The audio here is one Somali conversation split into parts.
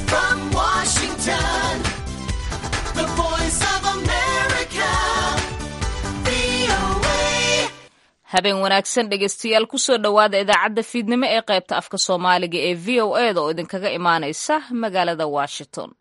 from Washington, the voice of America, VOA. habeen wanaagsan dhegeystayaal kusoo dhowaada idaacadda fiidnimo ee qaybta afka soomaaliga ee v o e da oo idinkaga imaaneysa magaalada washington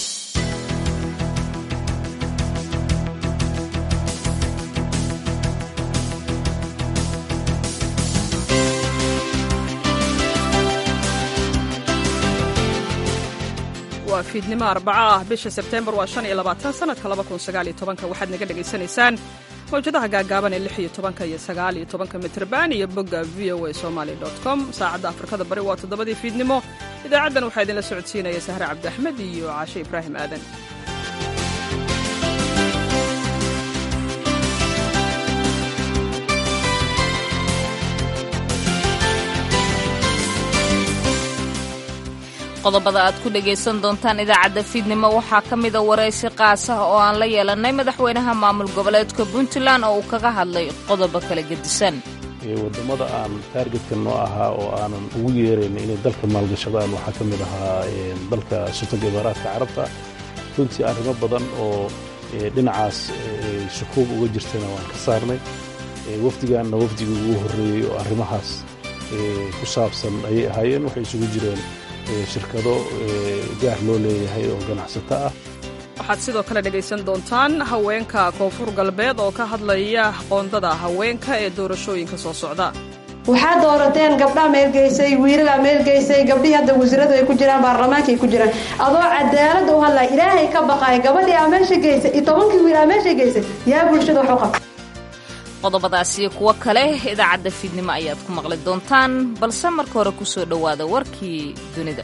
waa fiidnimo arbaco ah bisha sebteembar waa shan iyo labaatan sanadka laba kun sagaal iyo tobanka waxaad naga dhagaysanaysaan mawjadaha gaagaaban ee lix iyo tobanka iyo sagaal iyo tobanka mitrban iyo bogga v o a somaly dot com saacadda afrikada bari waa toddobadii fiidnimo idaacaddan waxaa idinla socodsiinaya sahre cabdi axmed iyo caashe ibraahim aadan qodobada aad ku dhegaysan doontaan idaacadda fiidnimo waxaa ka mida waraysi qaasah oo aan la yeelanay madaxweynaha maamul goboleedka puntland oo uu kaga hadlay qodobo kala gedisan wadamada aan taargetka noo ahaa oo aanan ugu yeerayn inay dalka maalgashadaan waxaa ka mid ahaa dalka sultanka imaaraadka carabta runtii arrimo badan oo dhinacaas shukuub uga jirtana waan ka saarnay wafdigaanna wafdigii ugu horreeyey oo arrimahaas ku saabsan ayay ahaayeen waxay isugu jireen shirkado gaar loo leeyahay oo ganacsato ah waxaad sidoo kale dhegaysan doontaan haweenka koonfur galbeed oo ka hadlaya qoondada haweenka ee doorashooyinka soo socda waxaad doorateen gabdhaa meelgeysay wiilalaa meelgeysay gabdhihii hadda wasiiradu ay ku jiraan baarlamaanka ay ku jiraan adoo cadaalada u hadlaya ilaahay ka baqaaya gabadhii aa meesha geysay iyo tobankii wiil aa meesha geysay yaa bulshada wax u qabta qodobadaas iyo kuwo kale idaacadda fiidnimo ayaad ku maqli doontaan balse marka hore kusoo dhowaada warkii dunida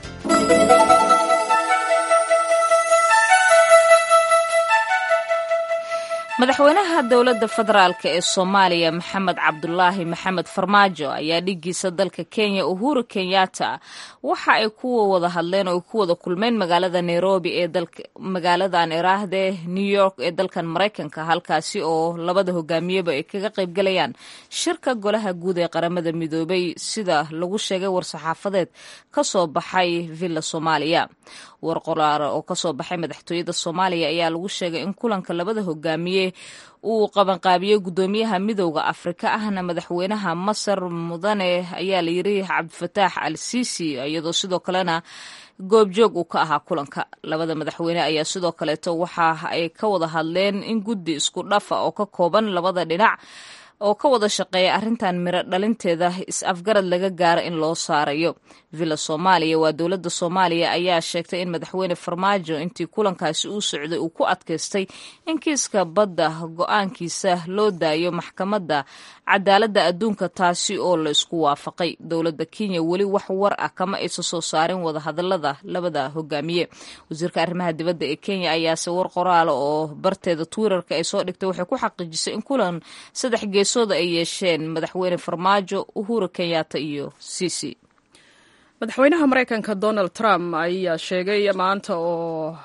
madaxweynaha dowladda federaalk ee soomaaliya maxamed cabdulaahi maxamed farmaajo ayaa dhigiisa dalka kenya uhuru kenyatta waxa ay ku wada hadleen oo ay ku wada kulmeen magaalada nairobi ee magaaladan iraahde new york ee dalkan maraykanka halkaasi oo labada hogaamiyeba ay kaga qaybgalayaan shirka golaha guud ee qaramada midoobay sida lagu sheegay war-saxaafadeed ka soo baxay villa soomaaliya war qoraara oo kasoo baxay madaxtooyada soomaaliya ayaa lagu sheegay in kulanka labada hogaamiye uu qabanqaabiyey guddoomiyaha midowda afrika ahna madaxweynaha masar mudane ayaa layiri cabdifataax al sisi iyadoo sidoo kalena goobjoog uu ka ahaa kulanka labada madaxweyne ayaa sidoo kaleeto waxa ay ka wada hadleen in guddi isku dhafa oo ka kooban labada dhinac oo ka wada shaqeeya arrintan miro dhalinteeda is-afgarad laga gaaro in loo saarayo villa soomaaliya waa dowladda soomaaliya ayaa sheegtay in madaxweyne farmaajo intii kulankaasi uu socday uu ku adkaystay in kiiska badda go-aankiisa loo daayo maxkamadda cadaaladda adduunka taasi oo la isku waafaqay dowladda kenya weli wax war ah kama aysan soo saarin wadahadalada labada hogaamiye wasiirka arrimaha dibadda ee kenya ayaase war qoraala oo barteeda twitterka ay soo dhigtay waxay ku xaqiijisay in kulan saddex geesooda ay yeesheen madaxweyne farmaajo uhuru kenyatta iyo sisi madaxweynaha maraykanka donald trump ayaa sheegay maanta oo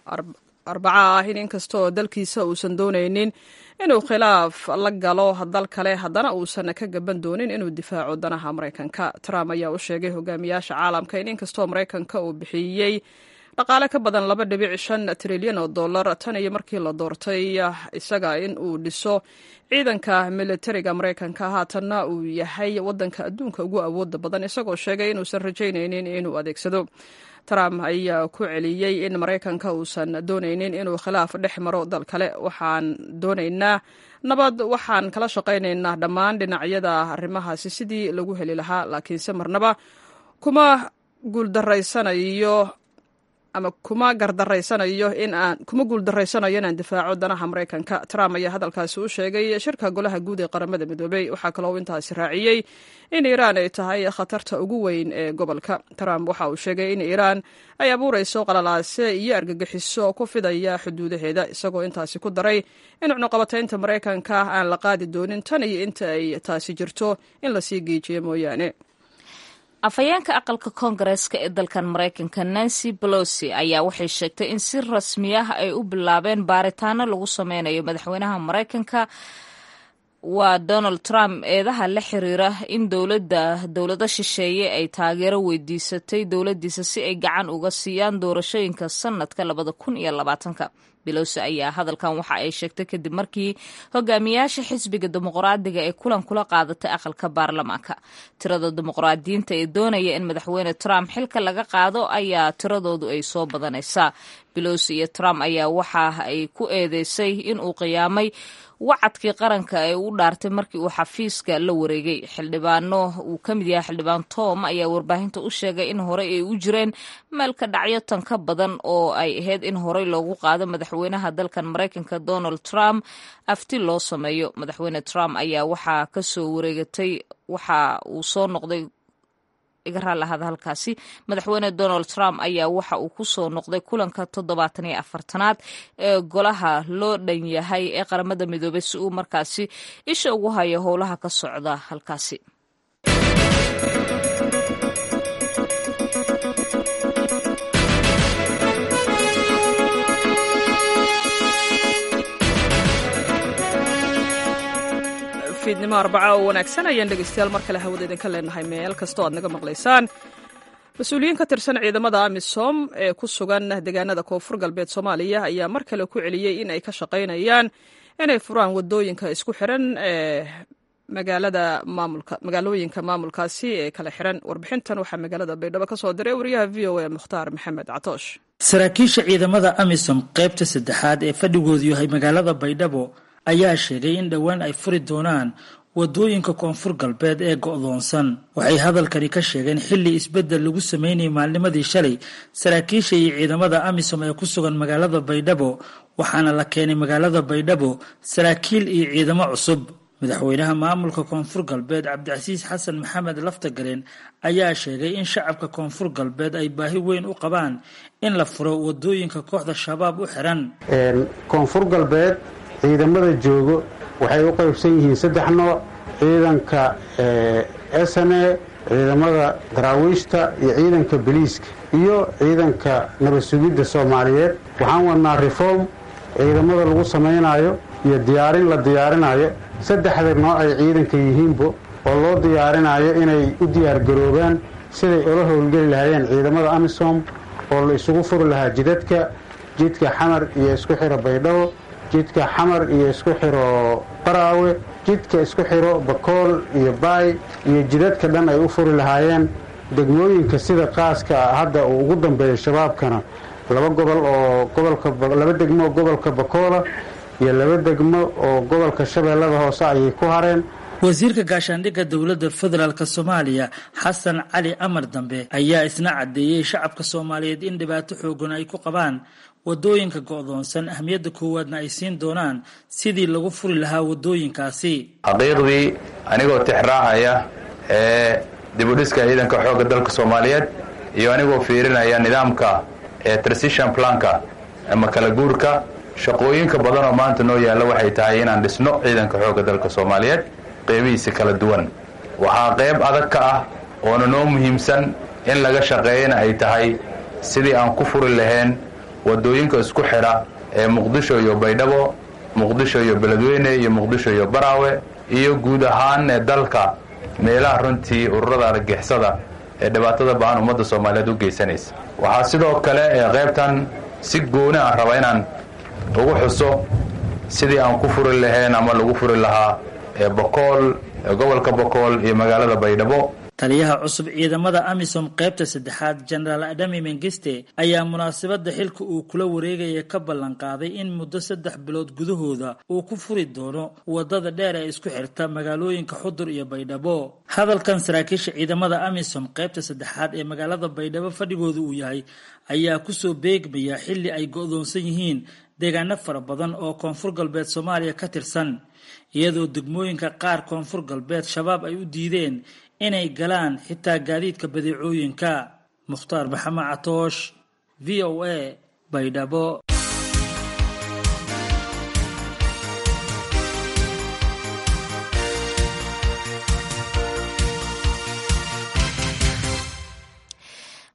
arbaco ah in inkastoo dalkiisa uusan doonaynin inuu khilaaf la galo dal kale haddana uusan ka gaban doonin inuu difaaco danaha maraykanka trump ayaa u sheegay hogaamiyaasha caalamka in inkastoo maraykanka uu bixiyey dhaqaale ka badan laba dhibic shan trilyan oo dollar tan iyo markii la doortay isaga in uu dhiso ciidanka militariga maraykanka haatanna uu yahay wadanka adduunka ugu awooda badan isagoo sheegay inuusan rajaynaynin inuu adeegsado trump ayaa ku celiyey in maraykanka uusan doonaynin inuu khilaaf dhex maro dal kale waxaan doonaynaa nabad waxaan kala shaqaynaynaa dhammaan dhinacyada arrimahaasi sidii lagu heli lahaa laakiinse marnaba kuma guuldaraysanayo ama kuma gardaraysanayo in aan kuma guuldaraysanayo inaan difaaco danaha maraykanka trump ayaa hadalkaasi u sheegay shirka golaha guud ee qaramada midoobey waxaa kaloo intaasi raaciyey in iiraan ay tahay khatarta ugu weyn ee gobolka trump waxa uu sheegay in iiraan ay abuurayso qalalaase iyo argagixiso ku fidaya xuduudaheeda isagoo intaasi ku daray in cunuqabataynta maraykanka aan la qaadi doonin tan iyo inta ay taasi jirto in lasii geejiyo mooyaane afhayeenka aqalka koongareeska ee dalkan maraykanka nancy bolosi ayaa waxay sheegtay in si rasmi ah ay u bilaabeen baaritaano lagu sameynayo madaxweynaha maraykanka waa donald trump eedaha la xiriira in dowladda dowlado shisheeye ay taageero weydiisatay dowladdiisa si ay gacan uga siiyaan doorashooyinka sanadka labada kun iyo labaatanka belosi ayaa hadalkan waxa ay sheegtay kadib markii hogaamiyaasha xisbiga dimuqraadiga ee kulan kula qaadatay aqalka baarlamaanka tirada dimuqraadiyiinta ee doonaya in madaxweyne trump xilka laga qaado ayaa tiradoodu ay soo badanaysaa belosi iyo trump ayaa waxa ay ku eedeysay in uu qiyaamay wacadkii qaranka ee u dhaartay markii uu xafiiska la wareegay xildhibaano uu ka mid yahay xildhibaan tom ayaa warbaahinta u sheegay in horey ay u jireen meel ka dhacyo tan ka badan oo ay ahayd in horey loogu qaado madaxweynaha dalkan maraykanka donald trump afti loo sameeyo madaxweyne trump ayaa waxaa kasoo wareegatay waxa uu soo noqday iga raallahada halkaasi madaxweyne donald trump ayaa waxa uu ku soo noqday kulanka toddobaatan iyo afartanaad ee golaha loo dhan yahay ee qaramada midoobay si uu markaasi isha ugu hayo howlaha ka socda halkaasi fiidnimo arbaca oo wanaagsan ayaan dhegeystayaal mar kale hawada idinka leenahay meel kastoo aad naga maqlaysaan mas-uuliyiin ka tirsan ciidamada amisom ee ku sugan deegaanada koonfur galbeed soomaaliya ayaa mar kale ku celiyey in ay ka shaqaynayaan inay furaan wadooyinka isku xiran ee magaalada maamulka magaalooyinka maamulkaasi ee kala xiran warbixintan waxaa magaalada baydhabo ka soo diray wariyaha v o a mukhtaar maxamed catoosh saraakiisha ciidamada amisom qaybta saddexaad ee fadhigoodu yahay magaalada baydhabo ayaa sheegay in dhowaan ay furi doonaan wadooyinka koonfur galbeed ee go'doonsan waxay hadalkani ka sheegeen xilli isbeddel lagu sameynayay maalnimadii shalay saraakiisha iyo ciidamada amisom ee ku sugan magaalada baydhabo waxaana la keenay magaalada baydhabo saraakiil iyo ciidamo cusub madaxweynaha maamulka koonfur galbeed cabdicasiis xasan maxamed laftagareen ayaa sheegay in shacabka koonfur galbeed ay baahi weyn u qabaan in la furo wadooyinka kooxda shabaab u xiran koonfur galbeed ciidamada joogo waxay u qaybsan yihiin saddex nooc ciidanka sne ciidamada daraawiishta iyo ciidanka boliiska iyo ciidanka nabad sugidda soomaaliyeed waxaan wadnaa reform ciidamada lagu samaynayo iyo diyaarin la diyaarinayo saddexda nooc ay ciidanka yihiinbo oo loo diyaarinayo inay u diyaargaroobaan siday ula howlgeli lahaayeen ciidamada amisom oo la isugu furi lahaa jidadka jidka xamar iyo isku xiro baydhabo jidka xamar iyo isku xiro qaraawe jidka isku xiro bakool iyo baay iyo jidadka dhan ay u furi lahaayeen degmooyinka sida qaaska hadda uu ugu dambeeya shabaabkana laba gobol oo gobolkalaba degmo oo gobolka bakoola iyo laba degmo oo gobolka shabeellada hoose ayay ku hareen wasiirka gaashaandhigga dowladda federaalk soomaaliya xasan cali amar dambe ayaa isna caddeeyey shacabka soomaaliyeed in dhibaato xoogan ay ku qabaan wadooyinka go'doonsan ahmiyadda koowaadna ay siin doonaan sidii lagu furi lahaa wadooyinkaasi xaqiiqdii anigoo tixraacaya ee dibudhiska ciidanka xoogga dalka soomaaliyeed iyo anigoo fiirinaya nidaamka ee transition planka ama kala guurka shaqooyinka badan oo maanta noo yaalla waxay tahay inaan dhisno ciidanka xoogga dalka soomaaliyeed qeybihiisa kala duwan waxaa qayb adag ka ah oona noo muhiimsan in laga shaqeeyana ay tahay sidii aan ku furi lahayn wadooyinka isku xidha ee muqdisho iyo baydhabo muqdisho iyo beledweyne iyo muqdisho iyo baraawe iyo guud ahaan ee dalka meelaha runtii ururada argixisada ee dhibaatada ba'an ummadda soomaaliyeed u geysanaysa waxaa sidoo kale ee qaybtan si gooni aan raba inaan ugu xuso sidii aan ku furi lahayn ama lagu furi lahaa ee bokool ee gobolka bokool iyo magaalada baydhabo taliyaha cusub ciidamada amisom qaybta saddexaad jenaraal adami mengiste ayaa munaasabadda xilka uu kula wareegaya ka ballan qaaday in muddo saddex bilood gudahooda uu ku furi doono wadada dheer ee isku xirta magaalooyinka xudur iyo baydhabo hadalkan saraakiisha ciidamada amisom qaybta saddexaad ee magaalada baydhabo fadhigooda uu yahay ayaa kusoo beegmaya xilli ay go'doonsan yihiin deegaano fara badan oo koonfur galbeed soomaaliya ka tirsan iyadoo degmooyinka qaar koonfur galbeed shabaab ay u diideen inay galaan xitaa gaadiidka badeecooyinka mukhtaar maxamed catoosh v o a baydhabo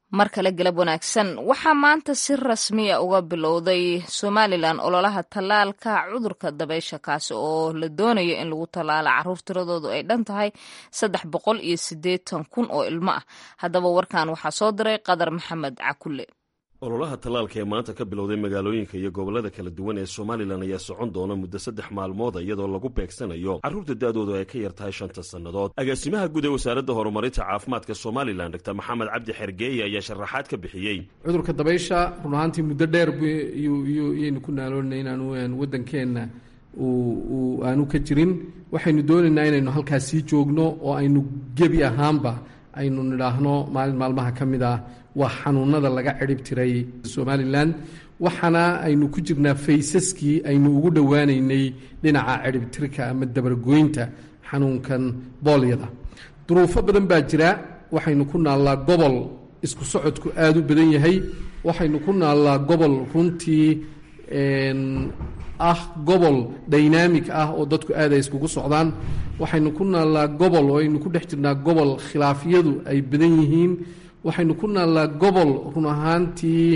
mar kale galab wanaagsan waxaa maanta si rasmiya uga bilowday somalilan ololaha tallaalka cudurka dabeysha kaasi oo la doonayo in lagu tallaalo caruur tiradoodu ay dhan tahay saddex boqol iyo siddeetan kun oo ilmo ah haddaba warkan waxaa soo diray qadar maxamed cakulle ololaha tallaalka ee maanta ka bilowday magaalooyinka iyo gobollada kala duwan ee somalilan ayaa socon doona muddo saddex maalmooda iyadoo lagu beegsanayo carruurta da'doodu ay ka yar tahay shanta sannadood agaasimaha guud ee wasaaradda horumarinta caafimaadka somalilan dr maxamed cabdi xergeeye ayaa sharaxaad ka bixiyey cudurka dabaysha run ahaantii muddo dheer yaynu ku naaloonay inaanu waddankeenna aanu ka jirin waxaynu doonaynaa inaynu halkaas sii joogno oo aynu gebi ahaanba aynu nidhaahno maalin maalmaha ka mid ah waa xanuunada laga cidhib tiray somalilan waxaana aynu ku jirnaa faysaskii aynu ugu dhowaanaynay dhinaca cidhibtirka ama dabargoynta xanuunkan boolyada duruufo badan baa jira waxaynu ku naallaa gobol isku socodku aada u badan yahay waxaynu ku naallaa gobol runtii ah gobol dynamig ah oo dadku aad ay iskugu socdaan waxaynu ku naallaa gobol oo aynu ku dhex jirnaa gobol khilaafyadu ay badan yihiin waxaynu ku naallaa gobol run ahaantii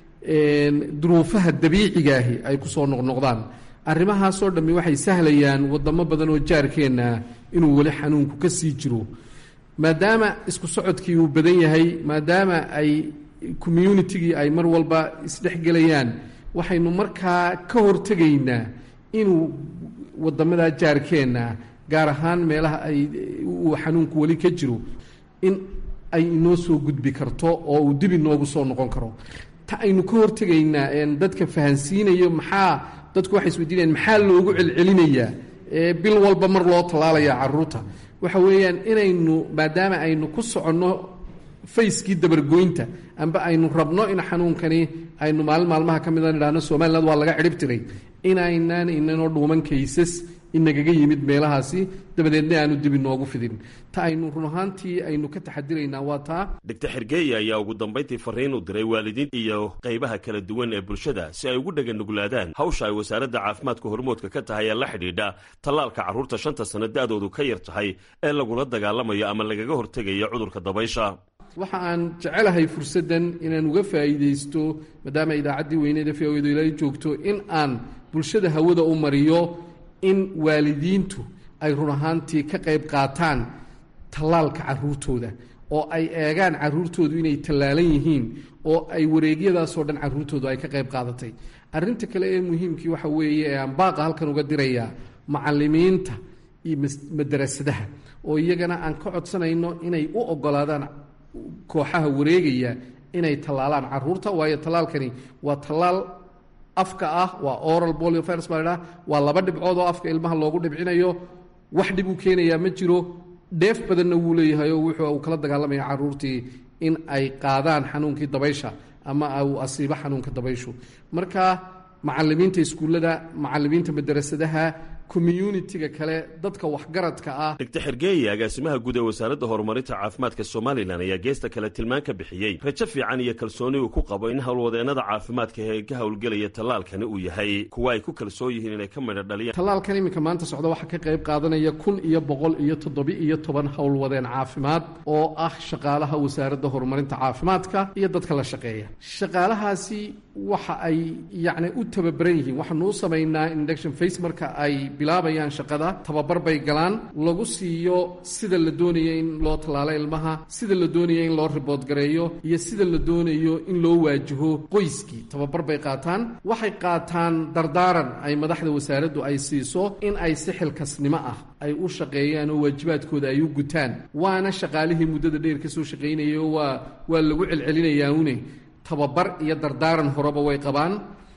duruufaha dabiicigaahi ay ku soo noqnoqdaan arrimahaasoo dhammi waxay sahlayaan wadamo badan oo jaarkeenna inuu weli xanuunku ka sii jiro maadaama isku socodkii uu badan yahay maadaama ay communitigii ay mar walba isdhexgelayaan waxaynu markaa ka hortegaynaa inuu wadamadaa jaarkeenna gaar ahaan meelaha ay uu xanuunku weli ka jiro in ay inoo soo gudbi karto oo uu dib inoogu soo noqon karo ta aynu ka hortegaynaa dadka fahansiinayo maxaa dadku waxay isweydiinayaan maxaa loogu celcelinayaa bil walba mar loo tallaalaya caruurta waxa weeyaan inaynu maadaama aynu ku soconno fayskii dabargoynta amba aynu rabno in xanuunkani aynu maalin maalmaha ka mida nidhahno somaliland waa laga cidhib tiray inaynaan inanoo dhuuman kaysas inagaga yimid meelahaasi dabadeedna aanu dib inoogu fidin ta aynu run ahaantii aynu ka taxadiraynaa waa taa dogtor xergeeye ayaa ugu dambayntii fariin u diray waalidiin iyo qaybaha kala duwan ee bulshada si ay ugu dhaganuglaadaan hawsha ay wasaaradda caafimaadka hormoodka ka tahay ee la xidhiidha tallaalka carruurta shanta sanno da'doodu ka yar tahay ee lagula dagaalamayo ama lagaga hortegayo cudurka dabaysha waxa aan jecelahay fursaddan inaan uga faa'iidaysto maadaama idaacaddii weyneeda v odu ilaa joogto in aan bulshada hawada u mariyo in waalidiintu ay run ahaantii ka qayb qaataan tallaalka carruurtooda oo ay eegaan carruurtoodu inay tallaalan yihiin oo ay wareegyadaasoo dhan carruurtoodu ay ka qayb qaadatay arrinta kale ee muhiimkii waxa weeye ee aan baaqa halkan uga dirayaa macallimiinta iyo madarasadaha oo iyagana aan ka codsanayno inay u oggolaadaan kooxaha wareegaya inay tallaalaan carruurta waayo tallaalkani waa tallaal afka ah waa oral boliovirus baa ladhaha waa laba dhibcood oo afka ilmaha loogu dhibcinayo wax dhib uu keenayaa ma jiro dheef badanna wuu leeyahay oo wuxuu uu kala dagaalamaya carruurtii in ay qaadaan xanuunkii dabaysha ama uu asiibo xanuunka dabayshu marka macallimiinta iskuullada macallimiinta madarasadaha communitiga kale dadka waxgaradka ah dogtor xergeeye agaasimaha guud ee wasaaradda horumarinta caafimaadka somalilan ayaa geesta kale tilmaan ka bixiyey rajo fiican iyo kalsooni uu ku qabo in howlwadeennada caafimaadka ee ka howlgelaya tallaalkani uu yahay kuwa ay ku kalsoon yihiin inay ka midho dhaliyaan tallaalkan iminka maanta socda waxaa ka qayb qaadanaya kun iyo boqol iyo toddobi-iyo toban howlwadeen caafimaad oo ah shaqaalaha wasaaradda horumarinta caafimaadka iyo dadka la shaqeeya shaqaalahaasi waxa ay yacni u tababaran yihiin waxaanu u samaynaa induction face marka ay bilaabayaan shaqada tababar bay galaan lagu siiyo sida la doonaya in loo tallaalo ilmaha sida la doonaya in loo ribood gareeyo iyo sida la doonayo in loo waajaho qoyskii tababar bay qaataan waxay qaataan dardaaran ay madaxda wasaaraddu ay siiso in ay si xilkasnimo ah ay u shaqeeyaan oo waajibaadkooda ay u gutaan waana shaqaalihii muddada dheer ka soo shaqaynayay oo waa waa lagu celcelinayaa une tababar iyo dardaaran horeba way qabaan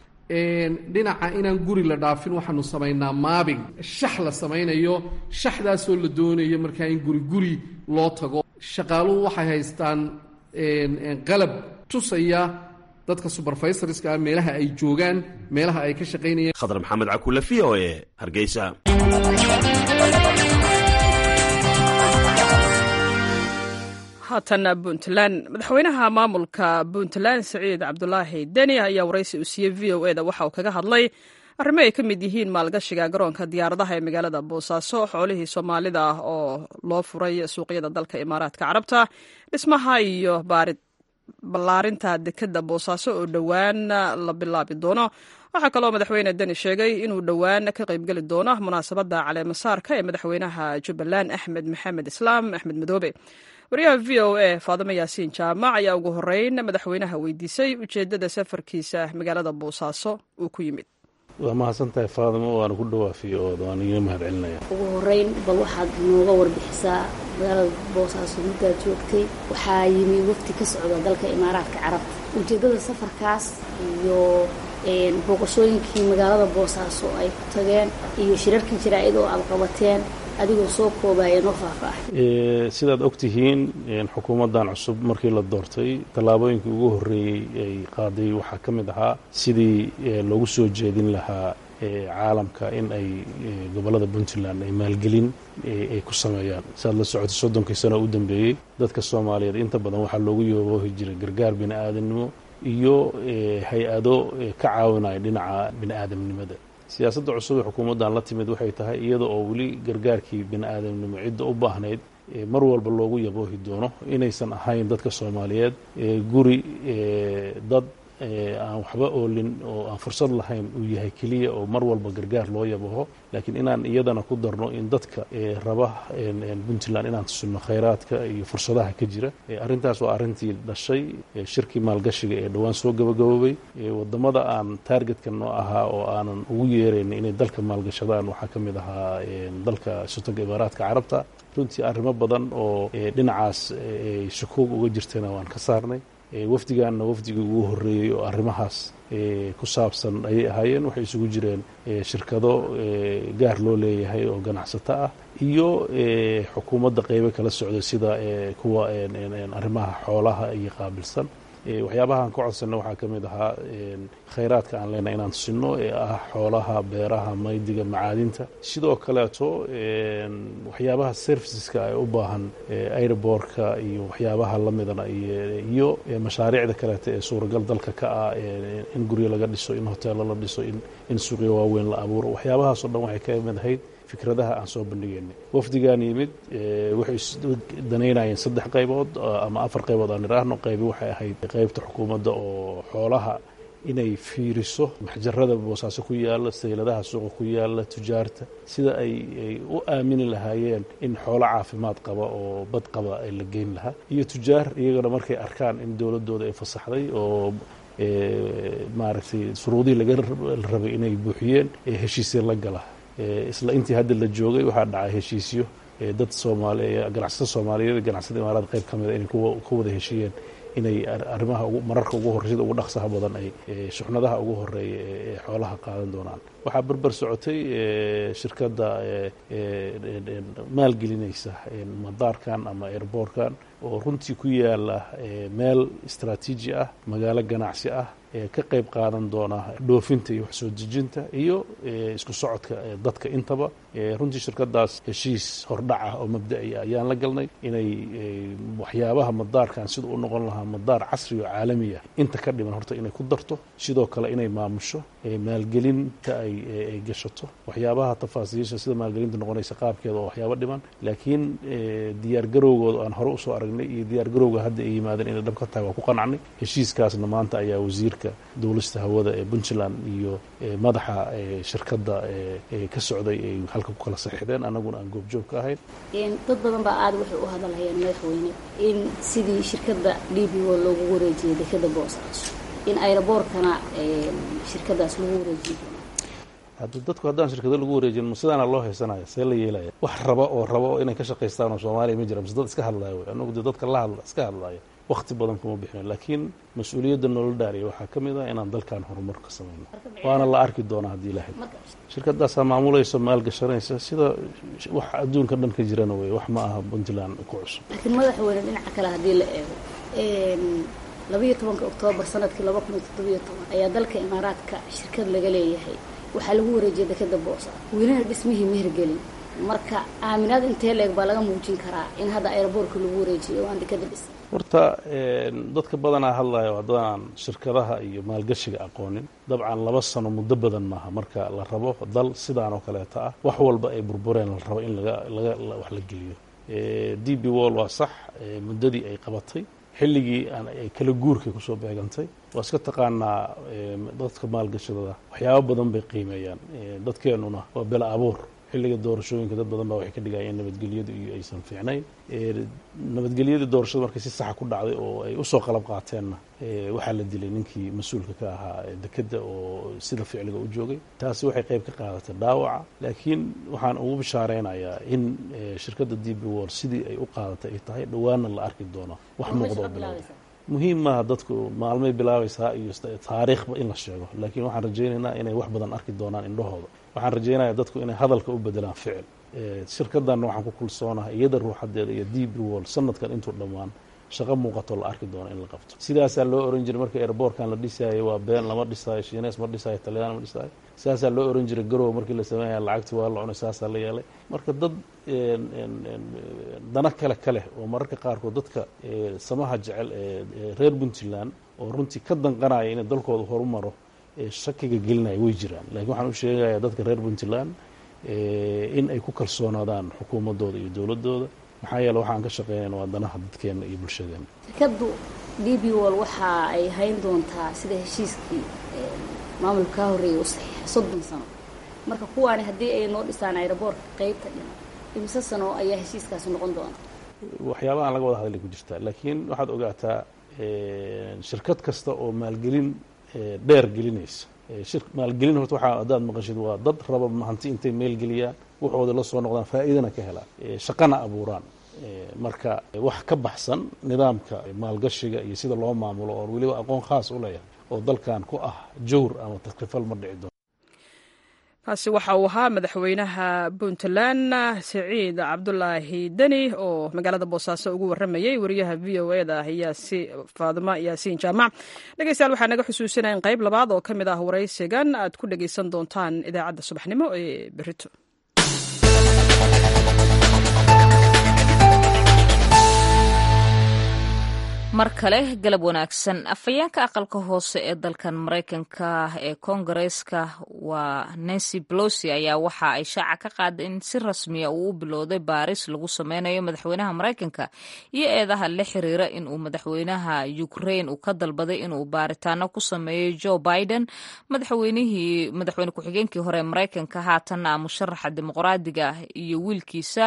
dhinaca inaan guri la dhaafin waxaanu samaynaa maabing shax la samaynayo shaxdaasoo la doonayo markaa in guri guri loo tago shaqaaluhu waxay haystaan qalab tusaya dadka suberfaisorska ah meelaha ay joogaan meelaha ay ka shaqaynayaan khadar maxamed cakule v o e hargeysa haatan puntland madaxweynaha maamulka puntland siciid cabdulaahi deni ayaa waraysi uu siiyey v o e da waxa uu kaga hadlay arrimo ay ka mid yihiin maalgashiga garoonka diyaaradaha ee magaalada boosaaso xoolihii soomaalida ah oo loo furay suuqyada dalka imaaraadka carabta dhismaha iyo baarid ballaarinta dekedda boosaaso oo dhowaan la bilaabi doono waxaa kaloo madaxweyne deni sheegay inuu dhowaan ka qaybgeli doono munaasabadda caleemasaarka ee madaxweynaha jubbaland axmed maxamed islaam axmed madoobe wariyaha v o a faadimo yaasiin jaamac ayaa ugu horeyn madaxweynaha weydiisay ujeeddada safarkiisa magaalada boosaaso uu ku yimid waa mahadsantahay faadimo waana ku dhawaafiyo oo waan iga mahad celinaya ugu horeyn bal waxaad nooga warbixisaa magaalada boosaaso muddaad joogtay waxaa yimi wafti ka socda dalka imaaraadka carabta ujeeddada safarkaas iyo booqashooyinkii magaalada boosaaso ay ku tageen iyo shirarkii jaraa'id oo aad qabateen adigoo soo koobaya noo faahfaahay sidaad og tihiin xukuumaddan cusub markii la doortay tallaabooyinkii ugu horreeyey ay qaaday waxaa ka mid ahaa sidii loogu soo jeedin lahaa caalamka in ay gobollada puntland ay maalgelin ay ku sameeyaan siaad la socotay soddonkii sano u dambeeyey dadka soomaaliyeed inta badan waxaa loogu yoohi jiray gargaar bini aadamnimo iyo hay-ado ka caawinaya dhinaca bini aadamnimada siyaasadda cusub ee xukuumaddan la timid waxay tahay iyada oo weli gargaarkii bini aadamnimo cidda u baahnayd mar walba loogu yaboohi doono inaysan ahayn dadka soomaaliyeed guri dad aan waxba oolin oo aan fursad lahayn uu yahay keliya oo mar walba gargaar loo yabaho laakiin inaan iyadana ku darno in dadka raba puntland inaan tusino khayraadka iyo fursadaha ka jira arrintaas waa arrintii dhashay shirkii maalgashiga ee dhowaan soo gabagaboobay wadamada aan taargetka noo ahaa oo aanan ugu yeerayn inay dalka maalgashadaan waxaa ka mid ahaa dalka sultanka imaaraadka carabta runtii arrimo badan oo dhinacaas ay shukuug uga jirtayna waan ka saarnay wafdigaanna wafdigii ugu horreeyey oo arrimahaas ku saabsan ayay ahaayeen waxay isugu jireen shirkado gaar loo leeyahay oo ganacsato ah iyo xukuumadda qeybo kala socda sida kuwa arrimaha xoolaha iyo qaabilsan waxyaabahaan ka codsanna waxaa ka mid ahaa khayraadka aan leenahay inaan tusino ee ah xoolaha beeraha maydiga macaadinta sidoo kaleeto waxyaabaha serviceska ay u baahan airbortka iyo waxyaabaha lamidana iyo mashaariicda kaleeto ee suuragal dalka ka ah in guryo laga dhiso in hoteelo la dhiso in suuqyo waaweyn la abuuro waxyaabahaasoo dhan waxay ka mid ahayd fikradaha aan soo bandhigaynay wafdigaan yimid waxay danaynayeen saddex qaybood ama afar qaybood aan idhaahno qaybi waxay ahayd qaybta xukuumadda oo xoolaha inay fiiriso maxjarada boosaaso ku yaalla sayladaha suuqa ku yaalla tujaarta sida ay ay u aamini lahaayeen in xoolo caafimaad qaba oo bad qaba ay la geyn lahaa iyo tujaar iyagana markay arkaan in dowladdooda ay fasaxday oo maaragtay shuruudihii laga rabay inay buuxiyeen ee heshiisya la gala isla intii hadda la joogay waxaa dhacay heshiisyo dad soomaali ganacsato soomaaliyeed ganacsada imaaraad qayb ka mida inay ku wada heshiiyeen inay arrimaha mararka ugu horey sida ugu dhaqsaha badan ay shuxnadaha ugu horeeya ee xoolaha qaadan doonaan waxaa berber socotay shirkadda maalgelinaysa madaarkan ama airboortkan oo runtii ku yaala meel istraatiiji ah magaalo ganacsi ah ka qayb qaadan doona dhoofinta iyo wax soo dejinta iyo isku socodka dadka intaba runtii shirkadaas heshiis hordhaca oo mabda'i ayaan la galnay inay waxyaabaha madaarkan sida u noqon lahaa madaar casri oo caalami ah inta ka dhiman horta inay ku darto sidoo kale inay maamusho maalgelinta ay gashato waxyaabaha tafaasiisha sida maalgelinta noqonaysa qaabkeeda oo waxyaabo dhiman laakiin diyaargarowgooda aan hore usoo aragnay iyo diyaargarowga hadda ay yimaadeen inay dhab ka tahay waa ku qanacnay heshiiskaasna maanta ayaa wasiirka dowlasta hawada ee puntland iyo madaxa shirkadda ka socday ay halka ku kala saxiixdeen annaguna aan goobjoog ka ahayn dad badan baa aada waxay u hadalhayeen madaxweyne in sidii shirkadda d b o loogu wareejiyay dekada boosaaso in aeroboortkana shirkadaas lagu wareejiyo hadda dadku haddaan shirkado lagu wareejin ma sidaana loo haysanaya see la yeelaya wax raba oo raba oo inay ka shaqaystaan oo soomaaliya ma jira mise dad iska hadlaya wey anagu dee dadka la hadla iska hadlaya wakti badan kuma bixino laakiin mas-uuliyadda nolol dhaariya waxaa ka mid ah inaan dalkan horumar ka samayno waana la arki doonaa haddii ilahay shirkadaasaa maamulaysa maalgashanaysa sida wax adduunka dhan ka jirana wey wax ma aha puntland ku cusub laakiin madaxweyne dhinaca kale haddii la eego labayo tobanka oktoobar sanadkii laba kun iyo toddobiyo toban ayaa dalka imaaraadka shirkad laga leeyahay waxaa lagu wareejiyay dekada boosa welina dhismihii mehergelin marka aaminaad intee leeg baa laga muujin karaa in hadda aeroboortka lagu wareejiyo oo aan dekada dhis horta dadka badanaa hadlayo haddaan shirkadaha iyo maalgashiga aqoonin dabcan laba sano muddo badan maaha marka la rabo dal sidaan oo kaleeta ah wax walba ay burbureen la rabo in laga laga wax la geliyo d b wall waa sax muddadii ay qabatay xilligii ay kala guurkay kusoo beegantay waa iska taqaanaa dadka maalgashadada waxyaabo badan bay qiimeeyaan dadkeenuna waa bela abuur xilliga doorashooyinka dad badan baa waxay ka dhigayeen nabadgelyadu iyo aysan fiicnayn nabadgelyadii doorashada markay si saxa ku dhacday oo ay usoo qalab qaateenna waxaa la dilay ninkii mas-uulka ka ahaa dekedda oo sida ficliga u joogay taasi waxay qayb ka qaadatay dhaawaca laakiin waxaan ugu bishaareynaya in shirkadda d b wor sidii ay u qaadatay ay tahay dhowaana la arki doono wax muuqda oo bilowda muhiim maaha dadku maalmay bilaabaysaa iyo taariikhba in la sheego laakiin waxaan rajaynaynaa inay wax badan arki doonaan indhahooda waxaan rajaynayaa dadku inay hadalka u bedelaan ficil shirkadanna waxaan ku kulsoonahay iyada ruuxadeeda iyo d b wol sanadkan intuu dhammaan shaqo muuqato la arki doono in la qabto sidaasaa loo oran jiray markii airboortkan la dhisaayo waa been lama dhisaayo shiines ma dhisaayo talyaan ma dhisaayo sidaasaa loo oran jiray garow markii la sameynaya lacagti waa la cunay saasaa la yeelay marka dad dana kale ka leh oo mararka qaarkood dadka samaha jecel ee reer puntland oo runtii ka danqanaya inay dalkooda horumaro shakiga gelinaya way jiraan lakiin waxaan u sheegayaa dadka reer puntland in ay ku kalsoonaadaan xukuumadooda iyo dowladooda maxaa yeele waxaan ka shaqeynayna waa danaha dadkeena iyo bulshadeena shirkaddu d b wol waxa ay hayn doontaa sida heshiiskii maamulka kaa horreeyay u saxiixay soddon sano marka kuwaani haddii ay noo dhisaan aeroboortka qeybta dhinac imise sano ayaa heshiiskaasi noqon doona waxyaabaha aan laga wada hadlay ku jirtaa laakiin waxaad ogaataa shirkad kasta oo maalgelin dheer gelinaysa maalgelin horta waxaa haddaad maqashid waa dad raba hanti intay meelgeliyaan waxooda la soo noqdaan faa'iidana ka helaan shaqana abuuraan marka wax ka baxsan nidaamka maalgashiga iyo sida loo maamulo oo weliba aqoon khaas u leeyahay oo dalkan ku ah jawr ama takrifal ma dhici doono kaasi waxa uu ahaa madaxweynaha puntland siciid cabdulaahi deni oo magaalada boosaaso ugu waramayey wariyaha v o e da faadima yaasiin jaamac dhegeystayaal waxaa naga xusuusinaya in qayb labaad oo ka mid ah waraysigan aad ku dhegeysan doontaan idaacadda subaxnimo ee berito mar kale galab wanaagsan afhayeenka aqalka hoose ee dalkan maraykanka ee koongareeska waa nancy pelosi ayaa waxa ay shaaca ka qaaday in si rasmiya uu u bilowday baaris lagu sameynayo madaxweynaha maraykanka iyo eedaha la xiriira inuu madaxweynaha ukraine uu ka dalbaday inuu baaritaano ku sameeyo joe biden madaxweynihii madaxweyne ku-xigeenkii hore ee maraykanka haatanna musharaxa dimuqraadiga iyo wiilkiisa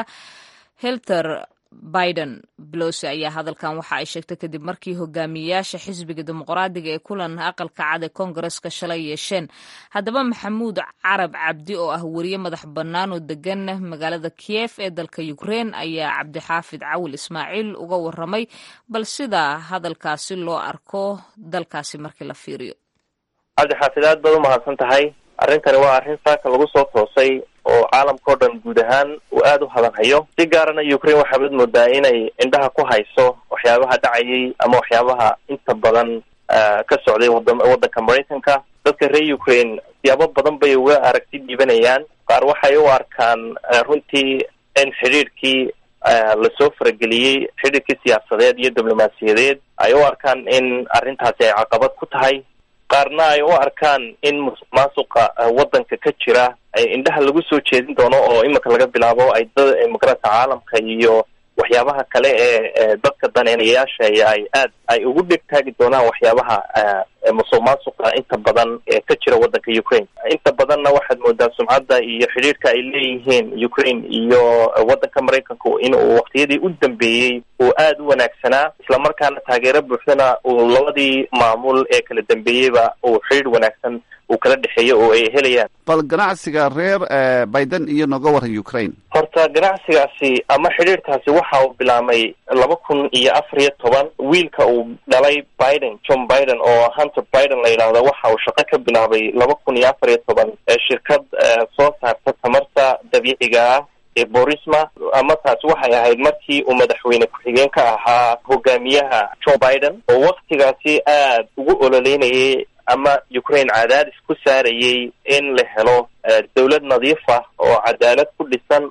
helter biden belosi ayaa hadalkan waxa ay sheegtay kadib markii hogaamiyeyaasha xisbiga dimuqraadiga ee kulan aqalka cad ee koongareska shalay yeesheen haddaba maxamuud carab cabdi oo ah weriye madax bannaan oo degan magaalada kiyef ee dalka ukrein ayaa cabdixaafid cawil ismaaciil uga waramay bal sida hadalkaasi loo arko dalkaasi markii la fiiriyo cabdixaafid aad baad umahadsan tahay arrintani waa arrin saaka lagu soo toosay oo caalamka o dhan guud ahaan uu aada u hadanhayo si gaarana ukraine waxaabad moodaa inay indhaha ku hayso waxyaabaha dhacayay ama waxyaabaha inta badan ka socday wada waddanka maraykanka dadka reer ukraine siyaabo badan bay uga aragti dhiibanayaan qaar waxay u arkaan runtii in xidhiidhkii lasoo farageliyey xidhiidhkii siyaasadeed iyo diblomaasiyadeed ay u arkaan in arrintaasi ay caqabad ku tahay qaarna ay u arkaan in musuq maasuqa waddanka ka jira ay indhaha lagu soo jeedin doono oo imika laga bilaabo ay dad imigrantka caalamka iyo waxyaabaha kale ee dadka daneynayaasha ay aad ay ugu dheg taagi doonaan waxyaabaha musuq maasuqa inta badan ee ka jira waddanka ukraine inta badanna waxaad moodaa sumcadda iyo xidhiidhka ay leeyihiin ukraine iyo waddanka maraykanku in uu waqtiyadii u dambeeyey uu aada u wanaagsanaa islamarkaana taageero buuxdana uu labadii maamul ee kala dambeeyeyba uu xidhiidh wanaagsan uu kala dhexeeyo oo ay helayaan bal ganacsiga reer biden iyo nooga waran ukraine horta ganacsigaasi ama xidhiidhkaasi waxa uu bilaamay laba kun iyo afar iyo toban wiilka uu dhalay biden john biden oo hunter biden la yidhaahdo waxa uu shaqo ka bilaabay laba kun iyo afar iyo toban ee shirkad soo saarta tamarta dabiiciga ah ee borisma ama taasi waxay ahayd markii uu madaxweyne ku-xigeen ka ahaa hogaamiyaha joe biden oo waktigaasi aad ugu ololeynayay ama ukraine cadaadis ku saarayay in la helo dawlad nadiif ah oo cadaalad ku dhisan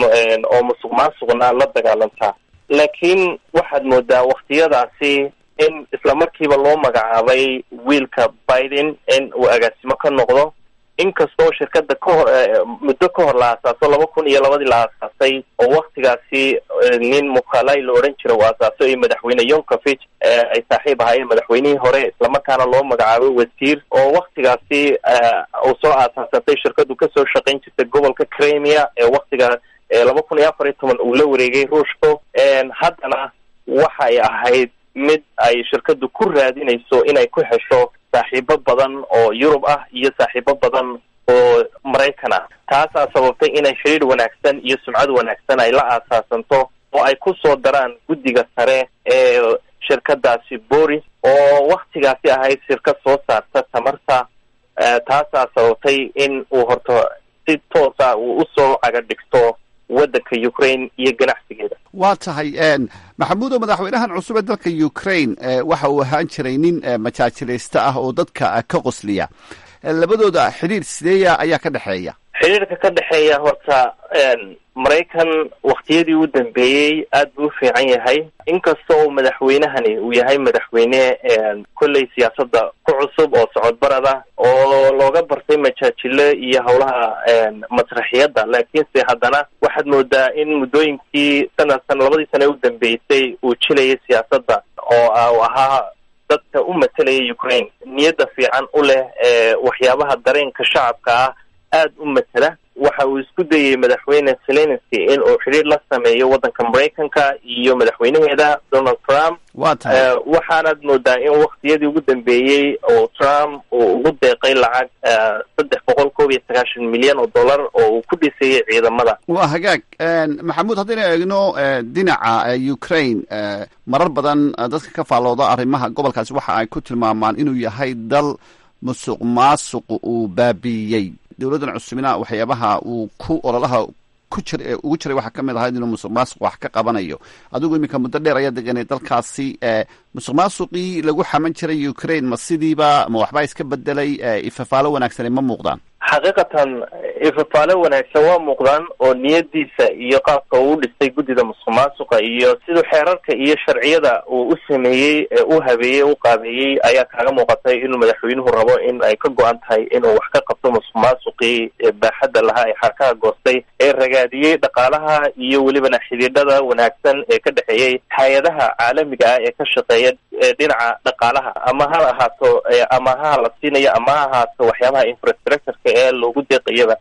oo musuq maasuqna la dagaalanta laakiin waxaad moodaa waktiyadaasi in isla markiiba loo magacaabay wiilka biden in uu agaasimo ka noqdo inkastoo shirkada kahor muddo ka hor la aasaaso laba kun iyo labadii la aasaasay oo waktigaasi nin mukhalai la odhan jira uu aasaaso iyo madaxweyne yonkofich ay saaxiib ahaayeen madaxweynihii hore islamarkaana loo magacaabay wasiir oo waktigaasi uu soo aasaasatay shirkadu kasoo shaqayn jirtay gobolka crimea ee waktiga laba kun iyo afar iyo toban uu la wareegay ruushko haddana waxay ahayd mid ay shirkadu ku raadinayso inay ku hesho saaxiibo badan oo yurub ah iyo saaxiibo badan oo maraykan ah taasaa sababtay inay xidhiir wanaagsan iyo sumcad wanaagsan ay la aasaasanto oo ay ku soo daraan guddiga sare ee shirkadaasi boris oo waktigaasi ahayd shirkad soo saarta tamarta taasaa sababtay in uu horta si toosa uu usoo caga dhigto waddanka ukraine iyo ganacsigeeda waa tahay maxamuudo madaxweynahan cusub ee dalka ukraine waxa uu ahaan jiray nin majaajilaysta ah oo dadka ka qosliya labadooda xidhiir sideeya ayaa ka dhexeeya xidhiirka ka dhexeeya horta maraykan waktiyadii u dambeeyey aad buu u fiican yahay inkastoo madaxweynahani uu yahay madaxweyne kolley siyaasadda ku cusub oo socodbarada oo looga bartay majaajilo iyo howlaha masraxiyadda laakiinse haddana waxaad moodaa in muddooyinkii sanadkan labadii sane u dambeysay uu jilayay siyaasadda oo u ahaa dadka u matelaya ukraine niyadda fiican u leh waxyaabaha dareenka shacabka ah aada u matela waxa uu isku dayey madaxweyne zelenski in uu xidhiir la sameeyo waddanka maraykanka iyo madaxweynaheeda donald trump wa tahay waxaanaad moodaa in waktiyadii ugu dambeeyey oo trump uu ugu deeqay lacag saddex boqol koob iyo sagaashan milyan oo dollar oo uu ku dhisayay ciidamada waa hagaag maxamuud haddaynu eegno dhinaca ukraine marar badan dadka ka faallooda arrimaha gobolkaasi waxa ay ku tilmaamaan inuu yahay dal musuq maasuqu uu baabiiyey dowladdan cusubina waxyaabaha uu ku ololaha ku jir ugu jiray waxaa ka mid ahayd inuu musuq maasuq wax ka qabanayo adigu iminka muddo dheer ayaa deganay dalkaasi musuq maasuqii lagu xaman jiray ukraine ma sidiiba ma waxbaa iska bedelay ifafaalo wanaagsani ma muuqdaan xaqiiqatan ifafaale wanaagsan waa muuqdaan oo niyadiisa iyo qaabka uu dhisay guddida musuq maasuqa iyo siduu xeerarka iyo sharciyada uu u sameeyey u habeeyey u qaabeeyey ayaa kaaga muuqatay inuu madaxweynuhu rabo in ay ka go-an tahay inuu wax ka qabto musuq maasuqii baaxadda lahaa ee xarkaha goostay ee ragaadiyey dhaqaalaha iyo welibana xidhiidhada wanaagsan ee ka dhexeeyey hay-adaha caalamiga ah ee ka shaqeeya dhinaca dhaqaalaha ama ha ahaato amaha la siinayo ama ha ahaato waxyaabaha infrastructureka ee loogu deeqayaba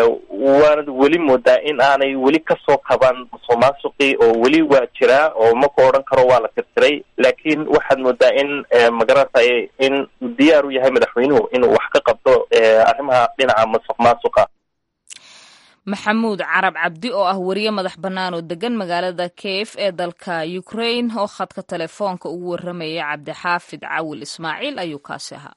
waanad weli moodaa in aanay weli kasoo kaban musuq maasuqii oo weli waa jiraa oo ma ku odhan karo waa la tirtiray laakiin waxaad moodaa in magaratay in uu diyaar u yahay madaxweynuhu inuu wax ka qabto arrimaha dhinaca musuq maasuqa maxamuud carab cabdi oo ah wariye madax bannaan oo degan magaalada kiev ee dalka ukraine oo khadka telefoonka ugu warramaya cabdixaafid cawil ismaaciil ayuu kaasi ahaa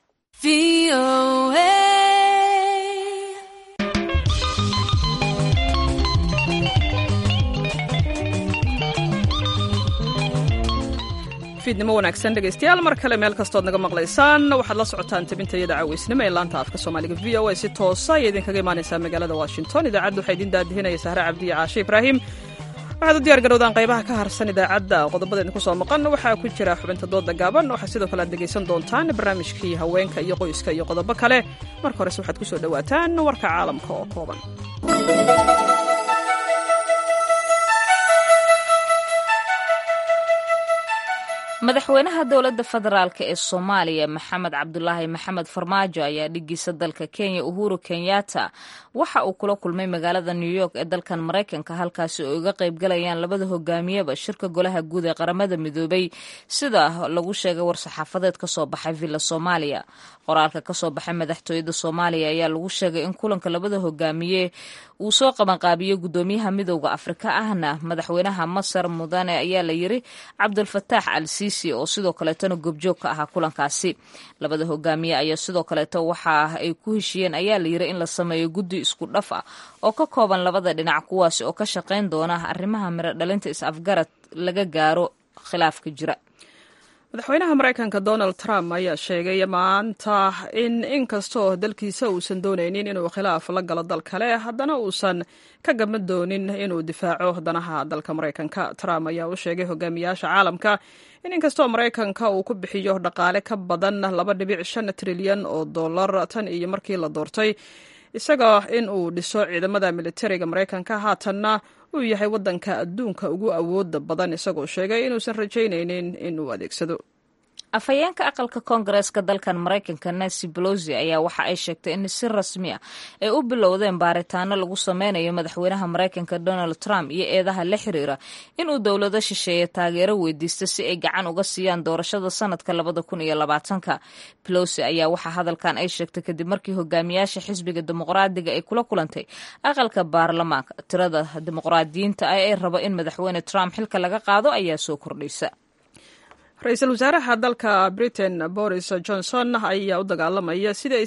fiidnimo wanaagsan dhegaystayaal mar kale meel kastood naga maqlaysaan waxaad la socotaan tabintayada caaweysnimo ee laanta afka soomaaliga v o a si toosa ayay idinkaga imaanaysaa magaalada washington idaacadda waxaa idin daadihinaya sahre cabdiya caashe ibraahim waxaad u diyaar garowdaan qaybaha ka harsan idaacadda qodobada idinku soo maqan waxaa ku jira xubinta dooda gaaban waxaa sidoo kale aad dhegaysan doontaan barnaamijkii haweenka iyo qoyska iyo qodobo kale marka horese waxaad ku soo dhowaataan warka caalamka oo kooban madaxweynaha dowladda federaalk ee soomaaliya maxamed cabdulaahi maxamed farmaajo ayaa dhigiisa dalka kenya uhuru kenyatta waxa uu kula kulmay magaalada new york ee dalkan maraykanka halkaasi oo iga qaybgalayaan labada hogaamiyeba shirka golaha guud ee qaramada midoobay sida lagu sheegay war-saxaafadeed kasoo baxay villa soomaaliya qoraalka kasoo baxay madaxtooyada soomaaliya ayaa lagu sheegay in kulanka labada hogaamiye uu soo qabanqaabiyo gudoomiyaha midowda afrika ahna madaxweynaha masar mudane ayaa la yiri cabdulfataax al siisi oo sidoo kaleetona goobjoog ka ahaa kulankaasi labada hogaamiye ayaa sidoo kaleeto waxa ay ku heshiiyeen ayaa la yiri in la sameeyo guddi isku dhaf ah oo ka kooban labada dhinac kuwaasi oo ka shaqayn doona arrimaha miro dhalinta is-afgarad laga gaaro khilaafka jira madaxweynaha maraykanka donald trump ayaa sheegay maanta in inkastoo dalkiisa uusan doonaynin inuu khilaaf la galo dal kale haddana uusan ka gaban doonin inuu difaaco danaha dalka maraykanka trump ayaa u sheegay hogaamiyaasha caalamka in inkastoo maraykanka uu ku bixiyo dhaqaale ka badan laba dhibic shan trilyan oo dollar tan iyo markii la doortay isaga in uu dhiso ciidamada militariga maraykanka haatanna uu yahay waddanka adduunka ugu awooda badan isagoo sheegay inuusan rajaynaynin in uu adeegsado afhayeenka aqalka koongareeska dalkan maraykanka nancy bolosi ayaa waxa ay sheegtay in si rasmi ah ay u bilowdeen baaritaano lagu sameynayo madaxweynaha maraykanka donald trump iyo eedaha la xiriira inuu dowlado shisheeye taageero weydiista si ay gacan uga siiyaan doorashada sanadka labada kun iyo labaatanka bolosi ayaa waxaa hadalkan ay sheegtay kadib markii hogaamiyaasha xisbiga dimuqraadiga ay kula kulantay aqalka baarlamaanka tirada dimuqraadiyiinta ah ee raba in madaxweyne trump xilka laga qaado ayaa soo kordhaysa ra-iisul wasaaraha dalka britain boris johnson ayaa u dagaalamaya sidii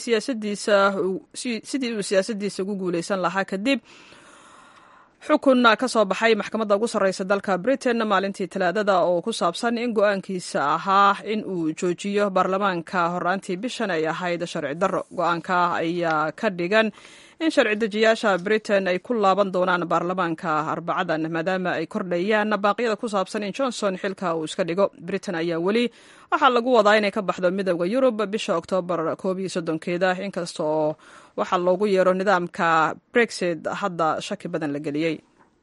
uu siyaasadiisa ugu guuleysan lahaa kadib xukun ka soo baxay maxkamadda ugu sarreysa dalka britain maalintii talaadada oo ku saabsan in go-aankiisa ahaa in uu joojiyo baarlamaanka horaantii bishan ay ahayd sharci darro go-aanka ayaa ka dhigan in sharci dejiyaasha britain ay ku laaban doonaan baarlamaanka arbacadan maadaama ay kordhayaan baaqyada ku saabsan in johnson xilka uu iska dhigo britain ayaa weli waxaa lagu wadaa inay ka baxdo midooda yurub bisha oktoobar koob iyo soddonkeeda inkasta oo waxaa loogu yeero nidaamka brexit hadda shaki badan la geliyey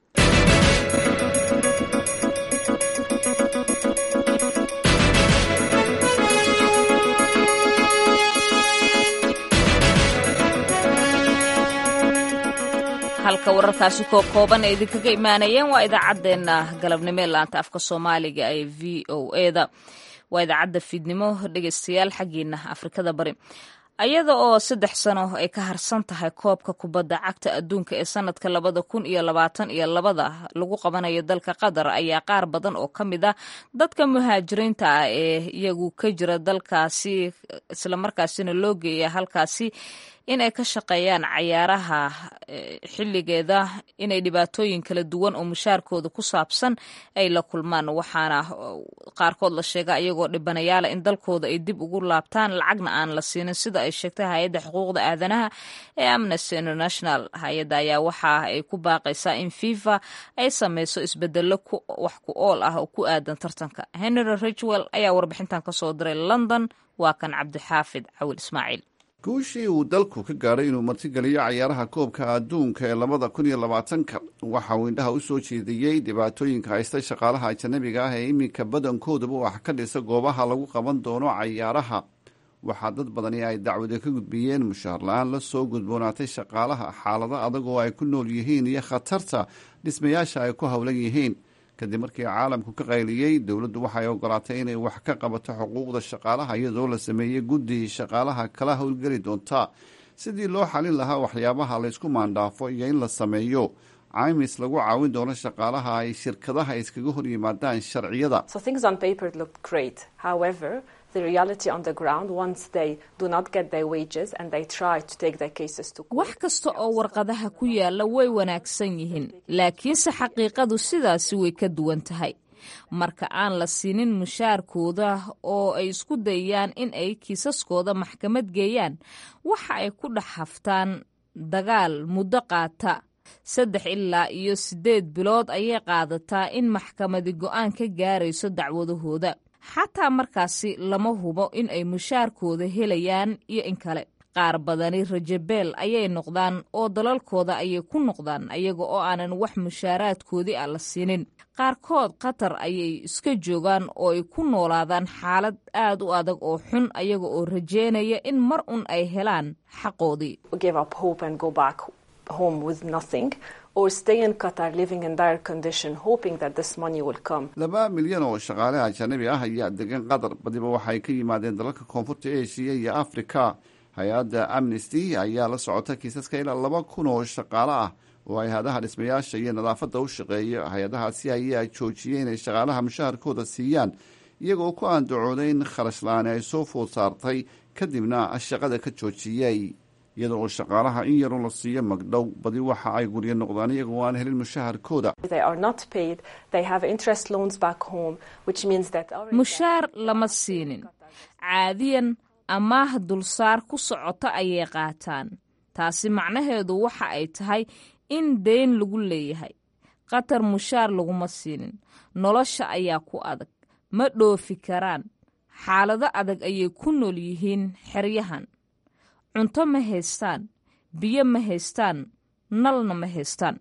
halka wararkaasi koo kooban ay idinkaga imaanayeen waa idaacaddeenna galabnimo ee laanta afka soomaaliga ee v o eda waa idaacadda fiidnimo dhegeystayaal xaggiina afrikada bari ayada oo saddex sano ay ka harsan tahay koobka kubadda cagta adduunka ee sanadka labada kun iyo labaatan iyo labada lagu qabanayo dalka qatar ayaa qaar badan oo ka mid ah dadka muhaajiriinta ah ee iyagu ka jira dalkaasi islamarkaasina loo geeya halkaasi inay ka shaqeeyaan cayaaraha xilligeeda inay dhibaatooyin kala duwan oo mushaarkooda ku saabsan ay la kulmaan waxaana qaarkood la sheega iyagoo dhibanayaala in dalkooda ay dib ugu laabtaan lacagna aan la siinin sida ay sheegtay hay-adda xuquuqda aadanaha ee amnesty international hay-adda ayaa waxa ay ku baaqaysaa in fifa ay sameyso isbedelo wax ku ool ah oo ku aadan tartanka henry ridgwell ayaa warbixintan kasoo diray london waa kan cabdixaafid cawil ismaaciil guushii uu dalku ka gaadhay inuu martigeliyo cayaaraha koobka adduunka ee labada kun iyo labaatanka waxa uu indhaha u soo jeediyey dhibaatooyinka haysta shaqaalaha ajanabiga ah ee iminka badankoodaba wax ka dhisa goobaha lagu qaban doono cayaaraha waxaa dad badani ay dacwada ka gudbiyeen mushaar la-aan la soo gudboonaatay shaqaalaha xaalado adag oo ay ku nool yihiin iyo khatarta dhismayaasha ay ku howlan yihiin kadib markii caalamku ka qayliyey dowladdu waxay ogolaatay inay wax ka qabato xuquuqda shaqaalaha iyadoo la sameeyey guddi shaqaalaha kala howlgeli doonta sidii loo xalin lahaa waxyaabaha laysku maandhaafo iyo in la sameeyo caymis lagu caawin doono shaqaalaha ay shirkadaha iskaga hor yimaadaan sharciyada wax kasta oo warqadaha ku yaalla way wanaagsan yihiin laakiinse xaqiiqadu sidaasi way ka duwan tahay marka aan la siinin mushaarkooda oo ay isku dayayaan in ay kiisaskooda maxkamad geeyaan waxa ay ku dhex haftaan dagaal muddo qaata saddex ilaa iyo siddeed bilood ayay qaadataa in maxkamadi go'aan ka gaarayso dacwadahooda xataa markaasi lama hubo in ay mushaarkooda helayaan iyo in kale qaar badani rajabeel ayay noqdaan oo dalalkooda ayay ku noqdaan ayaga oo aanan wax mushaaraadkoodii ah la siinin qaarkood qatar ayay iska joogaan oo ay ku noolaadaan xaalad aad u adag oo xun ayaga oo rajeynaya in mar un ay helaan xaqoodii laba milyan oo shaqaale ajanabi ah ayaa degan qatar badiba waxay ka yimaadeen dalalka koonfurta eshiya iyo afrika hay-adda amnesty ayaa la socota kiisaska ilaa laba kun oo shaqaale ah oo hay-adaha dhismayaasha iyo nadaafadda u shaqeeya hay-adahaasi ayaa joojiyey inay shaqaalaha mushaharkooda siiyaan iyagoo ku aandacooday in kharash la-aani ay soo food saartay kadibna shaqada ka joojiyey iyada oo shaqaalaha in yaroo la siiyo magdhow badi waxa ay guryo noqdaan iyagoo aan helin mushaharkooda mushaar lama siinin caadiyan amaah dulsaar ku socota ayay qaataan taasi macnaheedu waxa ay tahay in deyn lagu leeyahay qatar mushaar laguma siinin nolosha ayaa ku adag ma dhoofi karaan xaalado adag ayay ku nool yihiin xeryahan cunto ma haystaan biyo ma haystaan nalna ma haystaan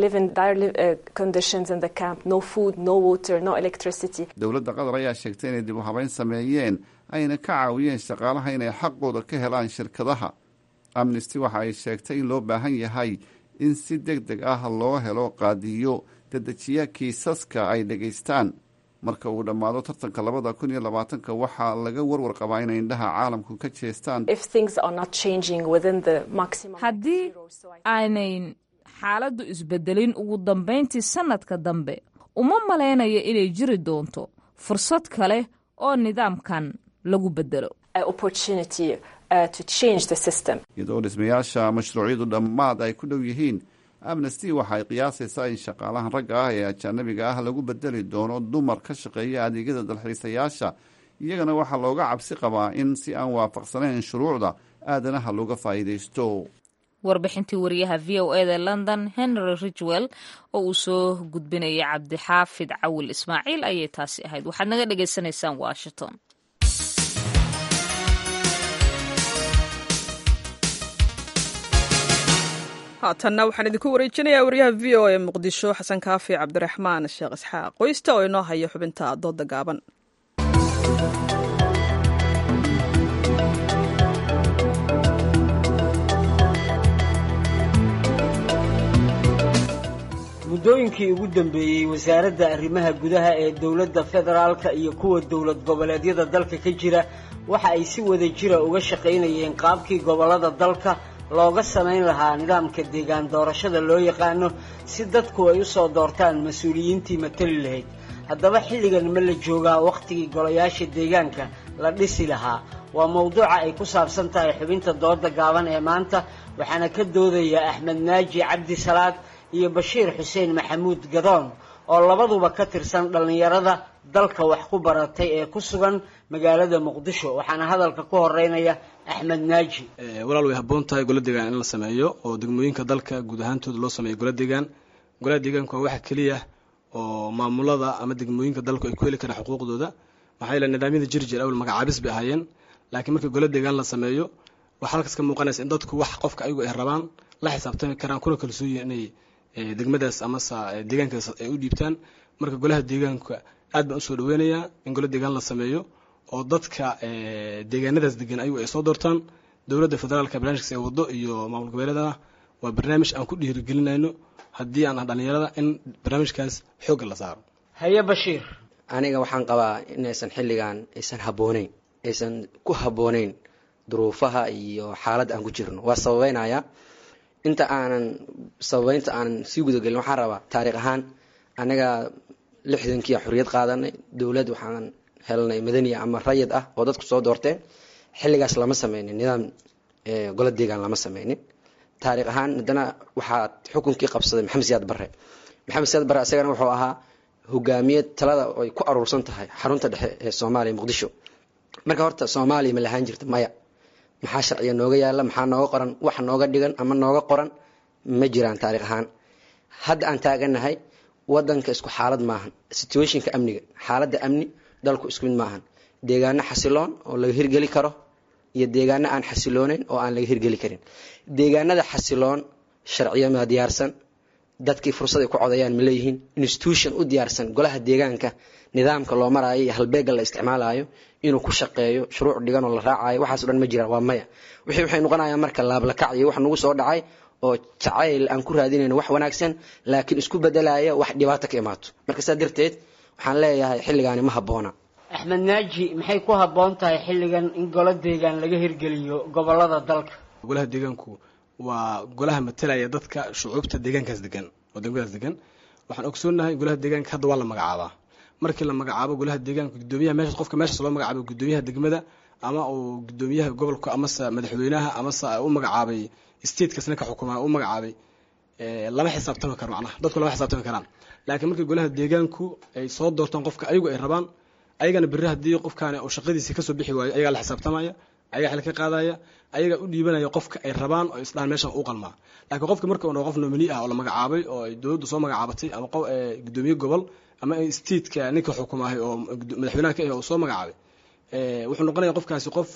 dowladda qatar ayaa sheegtay inay dib u habeyn sameeyeen ayna ka caawiyeen shaqaalaha inay xaqooda ka helaan shirkadaha amnesty waxa ay sheegtay in loo baahan yahay in si deg deg ah loo helo qaadiyo dedejiya kiisaska ay dhegaystaan marka uu dhammaado tartanka labada kun iyo labaatanka waxaa laga warwar qabaa inay indhaha caalamku ka jeestaan haddii aanay xaaladdu isbedelin ugu dambayntii sannadka dambe uma malaynayo inay jiri doonto fursad kale oo nidaamkan lagu bedelo iyadoo dhismayaasha mashruucyadu dhammaad ay ku dhow yihiin amnesty waxa ay qiyaasaysaa in shaqaalahan ragga ah ee ajaanabiga ah lagu bedeli doono dumar ka shaqeeya adeegyada dalxiisayaasha iyagana waxaa looga cabsi qabaa in si aan waafaqsanayn shuruucda aadanaha looga faa'iidaysto warbixintii wariyaha v o eda london henry ridgwell oo uu soo gudbinayay cabdixaafid cawil ismaaciil ayay taasi ahayd waxaad naga dhagaysanaysaan washington haatanna waxaan idinku wareejinayaa wariyaha v o ee muqdisho xasan kaafi cabdiraxmaan sheekh isxaaq qoysta oo inoo haya xubinta dooda gaaban muddooyinkii ugu dambeeyey wasaaradda arrimaha gudaha ee dowladda federaalka iyo kuwa dowlad goboleedyada dalka ka jira waxa ay si wada jira uga shaqaynayeen qaabkii gobollada dalka looga samayn lahaa nidaamka deegaan doorashada loo yaqaano si dadku ay u soo doortaan mas-uuliyiintii matali lahayd haddaba xilligan ma la joogaa wakhtigii golayaasha deegaanka la dhisi lahaa waa mowduuca ay ku saabsan tahay xubinta dooda gaaban ee maanta waxaana ka doodaya axmed naaji cabdi salaad iyo bashiir xuseen maxamuud gadoon oo labaduba ka tirsan dhallinyarada dalka wax ku baratay ee ku sugan magaalada muqdisho waxaana hadalka ku horeynaya axmed naaji walaal way habboon tahay gola deegaan in la sameeyo oo degmooyinka dalka guud ahaantooda loo sameeyo gola deegaan golaha deegaanku waa waxa keliya oo maamulada ama degmooyinka dalku ay ku heli karaan xuquuqdooda maxaa yeele nidaamyada jirjir awal magacaabis bay ahaayeen laakiin marka gola deegaan la sameeyo waxaa halkaas ka muuqanaysa in dadku wax qofka ayagu ay rabaan la xisaabtami karaan kuna kalsooyin inay degmadaas amase deegaankaas ay u dhiibtaan marka golaha deegaanka aad baan usoo dhaweynayaa in gola deegaan la sameeyo oo dadka deegaanadaas degan ayagu ay soo doortaan dowladda federaalka barnaamijkaas ee wado iyo maamul goboleedana waa barnaamij aan ku dhiirigelinayno haddii aan ah dhallinyarada in barnaamijkaas xoogga la saaro haye bashiir aniga waxaan qabaa inaysan xilligan aysan habbooneyn aysan ku habbooneyn duruufaha iyo xaaladda aan ku jirno waa sababeynaya inta aanan sababeynta aanan sii gudagelin waxaan rabaa taariikh ahaan anaga lixdankii xorriyad qaadanay dowlad waxaan helnay madaniya ama rayid ah oo dadku soo doorteen xilligaas lama sameynin nidaam gola deegaan lama sameynin taariikh ahaan haddana waxaa xukunkii qabsaday maxamed siyaad barre maxamed siyaad barre isagana wuxuu ahaa hogaamiye talada ay ku aruursan tahay xarunta dhexe ee soomaaliya muqdisho marka horta soomaaliya ma lahaan jirta maya maxaa sharciga nooga yaala maxaa nooga qoran wax nooga dhigan ama nooga qoran ma jiraan taariikh ahaan hadda aan taaganahay wadanka isku xaalad maahan situationka amniga xaaladda amni dalku isku mid maahan deegaano xasiloon oo laga hirgeli karo iyo deegaano aan xasilooneyn oo aan laga hirgeli karin deegaanada xasiloon sharciyo ma diyaarsan dadkii fursad ay ku codayaan ma leeyihiin institution u diyaarsan golaha deegaanka nidaamka loo maraayo iyo halbeega la isticmaalayo inuu ku shaqeeyo shuruuc dhigan oo la raacayo waxaaso dhan ma jiraan waa maya wixii waxay noqonayaan marka laablakac iyo wax nagu soo dhacay oo jacayl aan ku raadinayno wax wanaagsan laakiin isku bedelaya wax dhibaato ka imaato marka saa darteed waxaan leeyahay xilligaani ma habboona axmed naaji maxay ku habboon tahay xilligan in golo deegaan laga hirgeliyo gobolada dalka golaha deegaanku waa golaha matalaya dadka shucuubta deegaankaas degan oo degmadaas degan waxaan ogsoonahay golaha deegaanka hadda waa la magacaabaa markii la magacaabo golaha deegaanka gudoomiyaha meesha qofka meeshaas loo magacaabo gudoomiyaha degmada ama uu gudoomiyaha gobolka amase madaxweynaha amase u magacaabay statekas ninka xukuma u magacaabay lama xisaabtami karo macnaha dadku lama xisaabtami karaan laakiin markii golaha deegaanku ay soo doortaan qofka ayagu ay rabaan ayagana berri haddii qofkaani uu shaqadiisii kasoo bixi waayo ayagaa la xisaabtamaya ayagaa xil ka qaadaya ayagaa u dhiibanaya qofka ay rabaan oo isdhahan meesha u qalmaa laakiin qofki marka uu qof nomini ah oo la magacaabay oo ay dowladdu soo magacaabatay ama gudoomiye gobol ama stateka ninka xukumaahay oo madaxweynaha ka ah oo soo magacaabay wuxuu noqonaya qofkaasi qof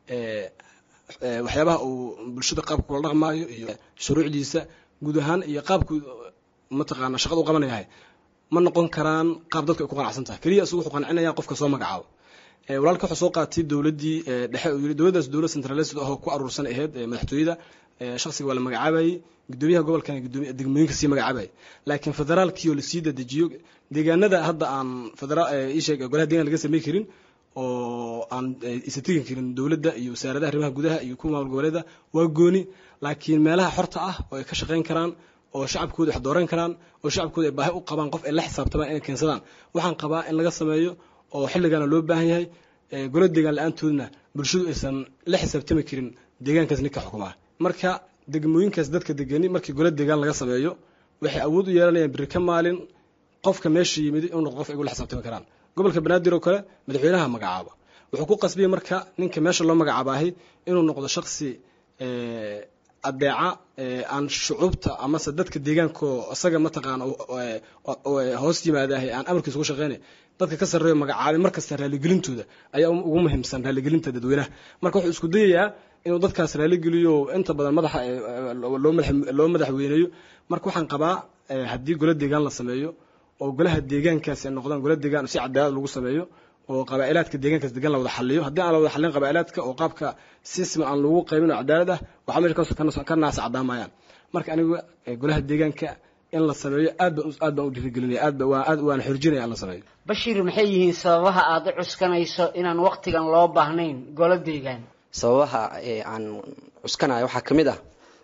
waxyaabaha uu bulshada qaabka kula dhaqmaayo iyo shuruucdiisa guud ahaan iyo qaabku mataqaana shaqada u qabanayahay ma noqon karaan qaab dadka ay ku qanacsan tahay keliya isugu wuxuu qancinaya qofka soo magacaabo walaalka wuxuu soo qaatay dowladdii dhexe uu yiri dowladdaas dowlad centralised oo ku aruursan ahayd madaxtooyada shakhsiga waa la magacaabayay gudoomiyaha gobolkan gudoomiya degmooyinka sii magacaabayay laakiin federaalkii oo lasii dadejiyo deegaanada hadda aan federaal isheeg golaha deegaan laga samey karin oo aan isa tegi karin dowladda iyo wasaaradaha arrimaha gudaha iyo kuwa maamul goboleeda waa gooni laakiin meelaha xorta ah oo ay ka shaqayn karaan oo shacabkooda wax dooran karaan oo shacabkooda ay baahi u qabaan qof ay la xisaabtamaan inay keensadaan waxaan qabaa in laga sameeyo oo xilligaana loo baahan yahay golo deegaan la-aantoodna bulshadu aysan la xisaabtami karin deegaankaas ninka xukumaa marka degmooyinkaas dadka degani markii golo deegaan laga sameeyo waxay awood u yeelanayaan biri ka maalin qofka meesha yimid inuu noqdo qof ay ula xisaabtami karaan gobolka banaadir oo kale madaxweynaha magacaaba wuxuu ku qasbiyey marka ninka meesha loo magacaabahay inuu noqdo shaksi adeeca aan shucuubta amase dadka deegaanko isaga mataqaana hoos yimaadahay aan amarkiisa ugu shaqeynay dadka ka sarreeyo magacaabay markasta raalligelintooda ayaa ugu muhiimsan raalligelinta dadweynaha marka wuxuu isku dayayaa inuu dadkaas raalligeliyo inta badan madaxa loo madaxweyneeyo marka waxaan qabaa haddii gola deegaan la sameeyo oo golaha deegaankaasi ay noqdaan gola deegaan si cadaalad lagu sameeyo oo qabaa'ilaadka deegaankaas degan la wada xaliyo haddii aan la wada xalin qabaa'ilaadka oo qaabka sisma aan lagu qaybin oo cadaalad ah waxaa meesha ka naasa caddaamayaan marka aniga golaha deegaanka in la sameeyo aad baan aad baan u dhiirigelinaya aad baan aad waan xorjinaya in la sameeyo bashiir maxay yihiin sababaha aad u cuskanayso inaan waqtigan loo baahnayn golo deegaan sababaha aan cuskanayo waxaa ka mid ah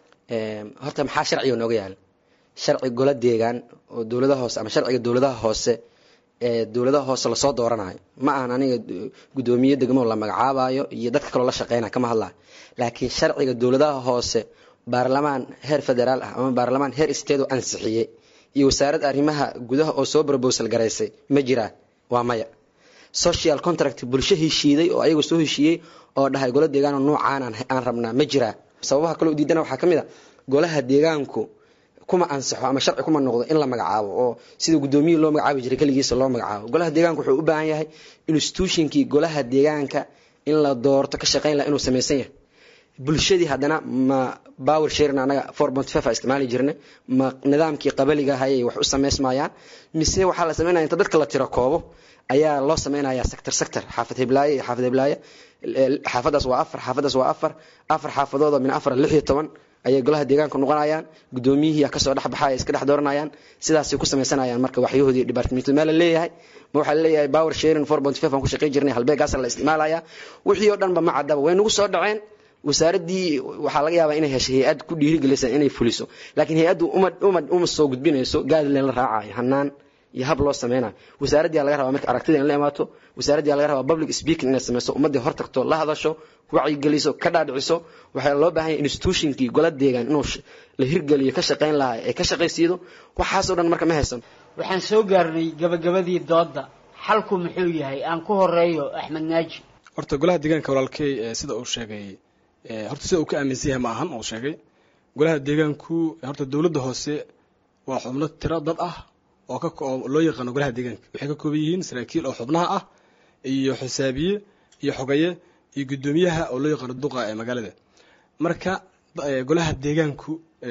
horta maxaa sharciga nooga yaala sharci golo deegaan oo dowladaha hoose ama sharciga dowladaha hoose ee dowladaha hoose lasoo dooranayo ma ahan aniga guddoomiye degmo la magacaabayo iyo dadka kaloo la shaqeynaya kama hadlayo laakiin sharciga dowladaha hoose baarlamaan heer federaal ah ama baarlamaan heer state oo ansixiyey iyo wasaaradda arrimaha gudaha oo soo brobosal garaysay ma jiraan waa maya social contract bulsho heshiiday oo ayaga soo heshiiyey oo dhahay golo deegaan noocaan aan rabnaa ma jiraa sababaha kaloo diidana waxaa ka mid a golaha deegaanku kuma ansaxo ama sharci kuma noqdo in la magacaabo oo sida guddoomiye loo magacaabi jiray keligiisa loo magacaabo golaha deegaanka wuxuu u baahan yahay institutionkii golaha deegaanka in la doorto ka shaqeyn laha inuu samaysan yahay bulshadii haddana ma power sharing anaga four point five a isticmaali jirnay ma nidaamkii qabaliga hayay wax u samaysmayaan mise waxaa la sameynaya inta dadka la tiro koobo ayaa loo sameynaya sector sector xaafad hiblaaye iyo xaafad hiblaaye xaafadaas waa afar xaafadaas waa afar afar xaafadood oo min afar lix iyo toban ayay golaha deegaanka noqonayaan guddoomiyihii kasoo dhex baxaya iska dhex dooranayaan sidaasay ku samaysanayaan marka waxyahoodii departmentu meel la leeyahay ma waxaa laleeyahay power sharing four point five aan ku shaqayn jirnay halbeegaasa la isticmaalaya wixii oo dhanba ma caddaba way nagu soo dhaceen wasaaraddii waxaa laga yaabaa inay heshay hay-ad ku dhiirigelisa inay fuliso laakiin hay-addu uma uma uma soo gudbinayso gaadleen la raacayo hanaan iyo hab loo sameynayo wasaaraddii laga rabaa marka aragtida in la imaato wasaaraddii laga rabaa public speaking inay sameyso ummaddii hor tagto la hadasho wacyigeliso ka dhaadhiciso waxaa loo baahan yahay institutionkii gola deegaan inuu la hirgeliyo ka shaqayn lahaa ee ka shaqaysiido waxaasoo dhan marka ma haysan waxaan soo gaarnay gabagabadii doodda xalku muxuu yahay aan ku horeeyo axmed naaji horta golaha deegaanka walaalkey sida uu sheegay horta sida uu ka aaminsan yahay ma ahan uu sheegay golaha deegaanku horta dowladda hoose waa xubno tiro dad ah oo ka oo loo yaqaano golaha deegaanka waxay ka kooban yihiin saraakiil oo xubnaha ah iyo xisaabiye iyo xogaye iyo guddoomiyaha oo loo yaqaano duqa ee magaalada marka golaha deegaanku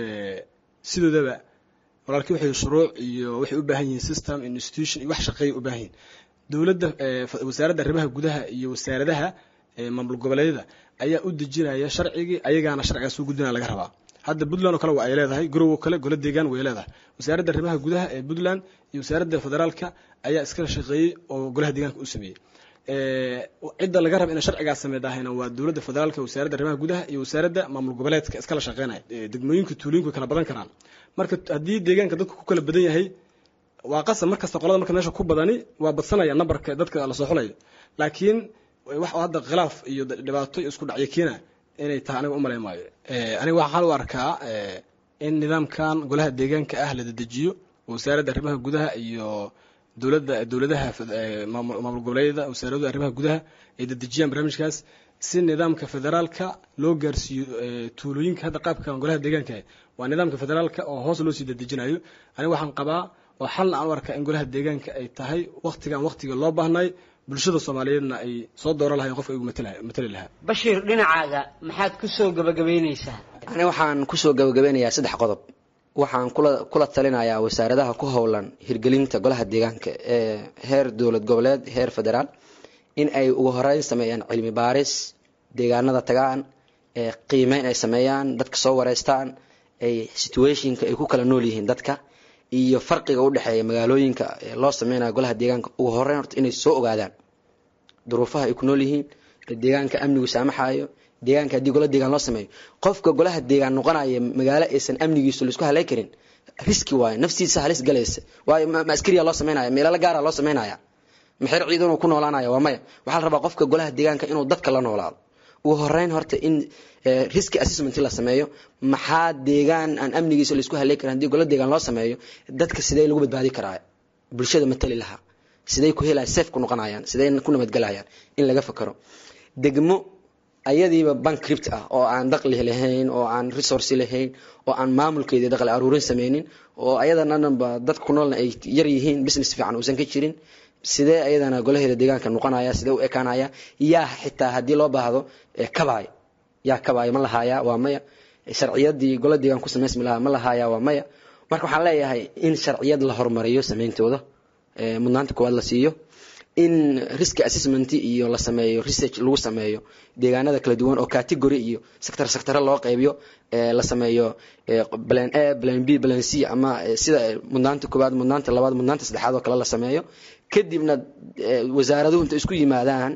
sidoodaba walaalkii waxay shuruuc iyo waxay u baahan yihiin system institution iyo wax shaqeeya u baahan yihiin dowladda wasaaradda arrimaha gudaha iyo wasaaradaha maamul goboleedyada ayaa u dejinaya sharcigii ayagaana sharcigaas u gudbinaya laga rabaa hadda puntland oo kale waa ay leedahay garow oo kale golo deegaan way leedahay wasaaradda arrimaha gudaha ee puntland iyo wasaaradda federaalka ayaa iskala shaqeeyey oo golaha deegaanka u sameeyey cidda laga raba inay sharcigaas sameydahayna waa dowladda federaalka wasaaradda arrimaha gudaha iyo wasaaradda maamul goboleedka iskala shaqeynaya degmooyinka tuulooyinku way kala badan karaan marka haddii deegaanka dadku ku kala badan yahay waa qasab markasta qolada marka meesha ku badani waa badsanaya nambarka dadka la soo xulayo laakiin wax oo hadda khilaaf iyo dhibaato iyo isku dhacyo keena inay tahay aniga umalay maayo aniga waxaan u arkaa in nidaamkan golaha deegaanka ah la dedejiyo wasaaradda arrimaha gudaha iyo dowladda dowladaha maamul goboleedyada wasaaradda arrimaha gudaha ay dedejiyaan barnaamijkaas si nidaamka federaalka loo gaarsiiyo tuulooyinka hadda qaabkan golaha deegaanka waa nidaamka federaalka oo hoos loo sii dedejinayo aniga waxaan qabaa oo xalna aan u arkaa in golaha deegaanka ay tahay waktigan waktiga loo baahnay bulshada soomaaliyeedna ay soo dooran lahayn qofka igu matali lahaa bashiir dhinacaaga maxaad kusoo gabagabaynaysaa ani waxaan kusoo gabagabeynayaa saddex qodob waxaan kula kula talinayaa wasaaradaha ku howlan hirgelinta golaha deegaanka ee heer dowlad goboleed heer federaal in ay ugu horeyn sameeyaan cilmi baaris deegaanada tagaan ee qiimeyn ay sameeyaan dadka soo wareystaan ay situationka ay ku kala nool yihiin dadka iyo farqiga u dhexeeya magaalooyinka ee loo sameynayo golaha deegaanka ugu horeyn horta inay soo ogaadaan duruufaha ay ku nool yihiin deegaanka amnigu saamaxayo deegaanka haddii gola deegaan loo sameeyo qofka golaha deegaan noqonaya magaalo aysan amnigiisu laisku halay karin riski waayo naftiisa halis galaysa waayo ma askariya loo sameynaya meelala gaara loo sameynaya maxer ciidanuu ku noolaanaya waa maya waxaa la rabaa qofka golaha deegaanka inuu dadka la noolaado ugu horeyn horta in riski assessment la sameeyo maxaa deegaan aan amnigiisa laisku halay karin haddii gola deegaan loo sameeyo dadka sidee lagu badbaadi karaa bulshada matali lahaa sidey ku helaya safe ku noqonayaan sidey ku nabadgelayaan in laga fakaro degmo ayadiiba bankript ah oo aan daqli lahayn oo aan resource lahayn oo aan maamulkeedii daqli aruurin sameynin oo ayadana dhanba dadka ku noolna ay yar yihiin business fiican uusan ka jirin sidee ayadana golaheeda deegaanka noqonaya sidee u ekaanaya yaa xitaa haddii loo baahdo kabaay yaa kabaay ma lahaaya waa maya sharciyadii gola deegaan ku samaysmi lahaa ma lahaaya waa maya marka waxaan leeyahay in sharciyad la horumariyo sameyntooda mudnaanta koowaad la siiyo in risk assessment iyo la sameeyo research lagu sameeyo deegaanada kala duwan oo category iyo sector sector loo qaybiyo la sameeyo plan A plan B plan C ama sida mudnaanta koowaad mudnaanta labaad mudnaanta saddexaad oo kale la sameeyo kadibna wasaaraduhu inta isku yimaadaan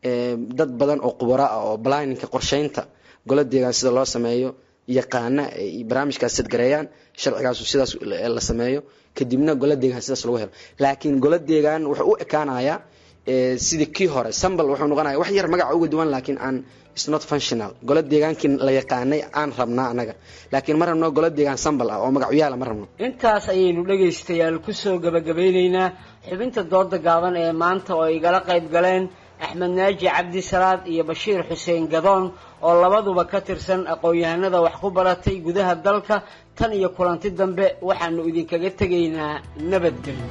dad badan oo khubaro ah oo planninka qorsheynta gola deegaan sida loo sameeyo yaqaana ay barnaamijkaas sadgareeyaan sharcigaasu sidaas la sameeyo kadibna gola deegaan sidaas lagu helo laakiin gola deegaan wuxuu u ekaanayaa sidii kii hore sambal wuxuu noqonaya wax yar magaca uga duwan laakiin aan is not functional gola deegaankii la yaqaanay aan rabnaa anaga laakiin ma rabno gola deegaan sambal ah oo magacyaala ma rabno intaas ayaynu dhegaystayaal kusoo gabagabeyneynaa xubinta dooda gaaban ee maanta oo igala qayb galeen axmed naaji cabdi salaad iyo bashiir xuseen gadoon oo labaduba ka tirsan aqoon-yahanada wax ku baratay gudaha dalka tan iyo kulanti dambe waxaanu idinkaga tegaynaa nabadgelyo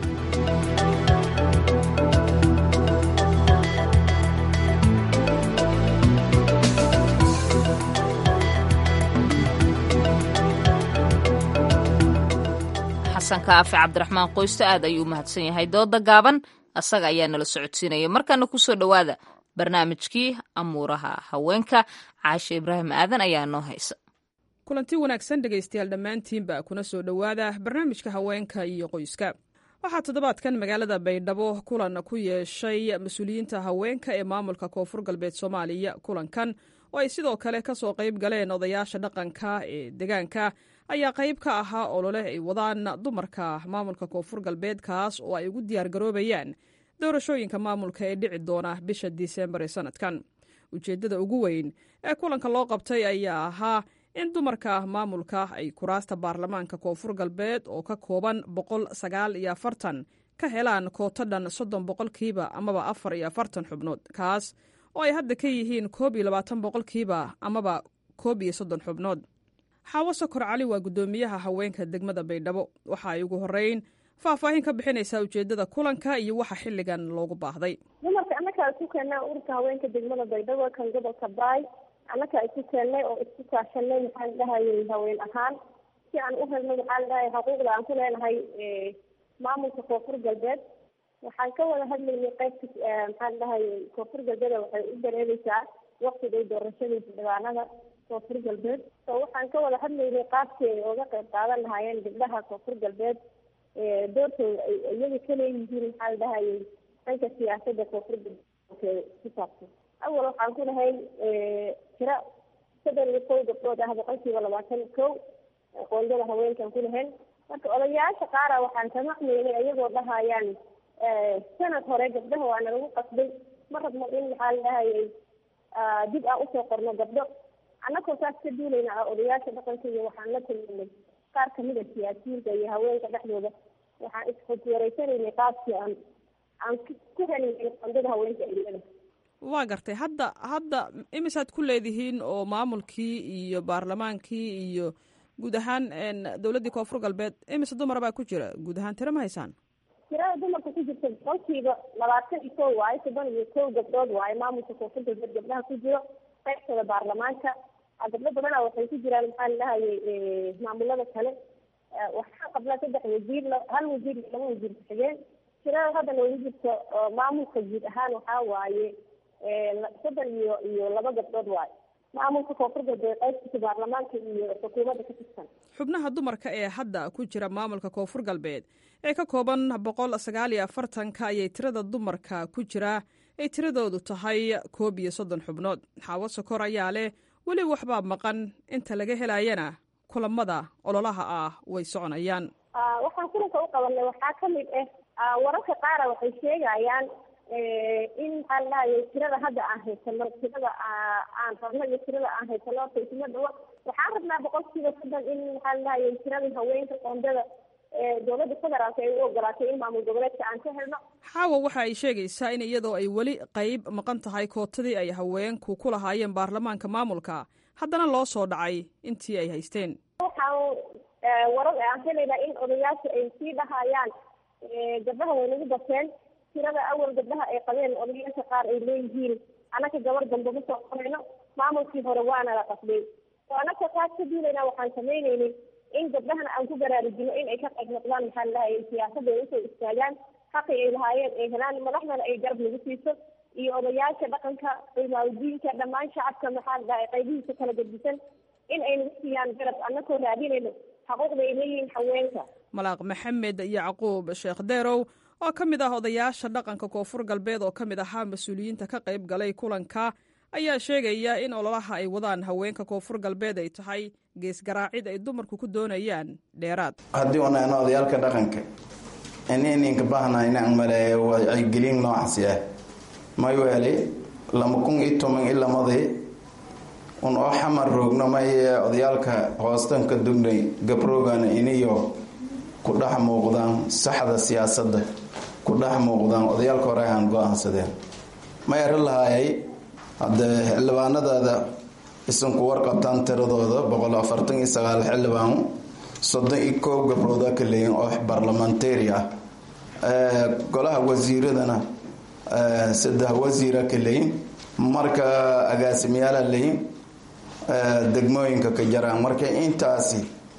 xasan kaafi cabdiraxmaan qoysto aad ayuu umahadsan yahay dooda gaaban asaga ayaa nala socodsiinaya markaana kusoo dhowaada barnaamijkii amuuraha haweenka caashe ibraahim aadan ayaa noo haysa kulanti wanaagsan dhegaystayaal dhammaantiinba kuna soo dhowaada barnaamijka haweenka iyo qoyska waxaa toddobaadkan magaalada baydhabo kulan ku yeeshay mas-uuliyiinta haweenka ee maamulka koonfur galbeed soomaaliya kulankan oo ay sidoo kale ka soo qayb galeen odayaasha dhaqanka ee deegaanka ayaa qayb ka ahaa olole ay wadaan dumarka maamulka koonfur galbeed kaas oo ay ugu diyaargaroobayaan doorashooyinka maamulka ee dhici doona bisha disembar ee sanadkan ujeeddada ugu weyn ee kulanka loo qabtay ayaa ahaa in dumarka maamulka ay kuraasta baarlamaanka koonfur galbeed oo ka kooban boqol sagaal iyo afartan ka helaan kooto dhan soddon boqolkiiba amaba afar iyo afartan xubnood kaas oo ay hadda ka yihiin koob iyo labaatan boqolkiiba amaba koob iyo soddon xubnood xaawo sokor cali waa guddoomiyaha haweenka degmada baydhabo waxa ay ugu horeyn faahfaahin ka bixinaysaa ujeeddada kulanka iyo waxa xilligan loogu baahday dumarka annakaa isu keennay ururka haweenka degmada baydhabo kan gobolka baay annakaa isu keennay oo isku kaashanay maxaan dhahayay haween ahaan si aan u helno maxaan dhahay xuquuqda aan ku leenahay maamulka koonfur galbeed waxaan ka wada hadlaynay qaybta maxaan dhahayay koonfur galbeed waxay u dareereysaa waktigay doorashadii xildhibaanada koonfur galbeed so waxaan ka wada hadlaynay qaabkii ay oga qayb qaadan lahaayeen gabdhaha koonfur galbeed doortooda ay iyaga ka leeyihiin maxaa la dhahayay dhanka siyaasadda koonfur galbeed ku saabsan awal waxaan ku lahay tiro soddon iyo kow gabdhood ah boqolkiiba labaatan kow qoondada haweenkan ku lahayn marka odayaasha qaara waxaan samaqmaynay iyagoo dhahayaan sanad hore gabdhaha waana lagu qasbay ma rabno in maxaa la dhahayay dib aan usoo qorno gabdho annagoo saas ka duulayna ah odayaasha dhaqanka iyo waxaan la kulminay qaar kamid a siyaasiyiinta iyo haweenka dhexdooda waxaan isxogweeraysanaynay qaabkii aan aan ku helinay qandada haweenka ilada waa gartay hadda hadda imisaad ku leedihiin oo maamulkii iyo baarlamaankii iyo guud ahaan dowladdii koonfur galbeed imise dumara baa ku jira guud ahaan tiro ma haysaan tirada dumarka ku jirta boqolkiiba labaatan iyo kow waayo toban iyo kow gabdhood waayo maamulka koonfur galbeed gabdhaha ku jiro qaybtooda baarlamaanka gabdho badana waxay ku jiraan maxaa la dhahayay maamulada kale waxaan qabnaa saddex wasiir hal wasiir iyo laba wasiir ku-xigeen tirada hadda noogu jirto maamulka guud ahaan waxaa waaye soddon iyo iyo laba gabdhood waayo maamulka koonfur galbeed qaybtiisa baarlamaanka iyo xukuumadda ka tirsan xubnaha dumarka ee hadda ku jira maamulka koonfur galbeed ee ka kooban boqol sagaal iyo afartanka ayay tirada dumarka ku jira ay tiradoodu tahay koob iyo soddon xubnood xaawo sokor ayaa leh weli waxbaa maqan inta laga helayana kulamada ololaha ah way soconayaan waxaan kulanka u qabanay waxaa kamid ah wararka qaara waxay sheegayaan in maxaa la dhahayay tirada hadda aan haysano tirada aan rabno iyo tirada aan haysano horta isma dhawo waxaan rabnaa boqolkiiba soddon in maxaa la dhahayay tiradii haweenka qoondada dowladda federaalka ay u ogolaatay in maamul goboleedka aan ka helno xaawa waxa ay sheegaysaa in iyadoo ay weli qayb maqan tahay kootadii ay haweenku ku lahaayeen baarlamaanka maamulka haddana loo soo dhacay intii ay haysteen waxaan warar aan helaynaa in odayaasha ay sii dhahayaan gabdhaha way nagu bateen tirada awal gabdhaha ay qabeen odayaasha qaar ay leeyihiin anaka gabar dambe ma soo qorayno maamulkii hore waana la qasbay oo anaka taas ka duulayna waxaan samaynaynay in gabdhahana aan ku baraarujino in ay ka qayb noqdaan maxaa la dhahayay siyaasadda ay usoo istaagaan xaqi ay lahaayeen ay helaan madaxdana ay garab nagu siiso iyo odayaasha dhaqanka cimaaudiinka dhammaan shacabka maxaa la dhahay qaybihiisa kala gedisan in ay nagu siiyaan garab anakoo raadinayno xuquuqda ay leeyihiin haweenka malaaq maxamed yacquub sheekh deerow oo ka mid ah odayaasha dhaqanka koonfur galbeed oo ka mid ahaa mas-uuliyiinta ka qayb galay kulanka ayaa sheegaya in ololaha ay wadaan haweenka koonfur galbeed ay tahay geesgaraacid ay dumarku ku doonayaan dheeraad haddii unayno odayaalka dhaqanka inininka bahna inaan maleeyo wacyigelin noocaasi ah may weeli lama kun iyo toban i lamadii un oo xamar roogno maye odayaalka hoostanka dugnay gabroogan iniyo ku dhex muuqdaan saxda siyaasadda ku dhex muuqdaan odayaalka hore aan go-aansadeen ma eri lahaayay haddee xildhibaanadaada isanku warqabtaan tiradooda boqol afartan iyo sagaal xildhibaan soddon iyo koob gabrooda ka leeyin oo barlamentari ah golaha wasiiradana saddex wasiira ka leeyin marka agaasimayaala leeyin degmooyinka ka jaraan marka intaasi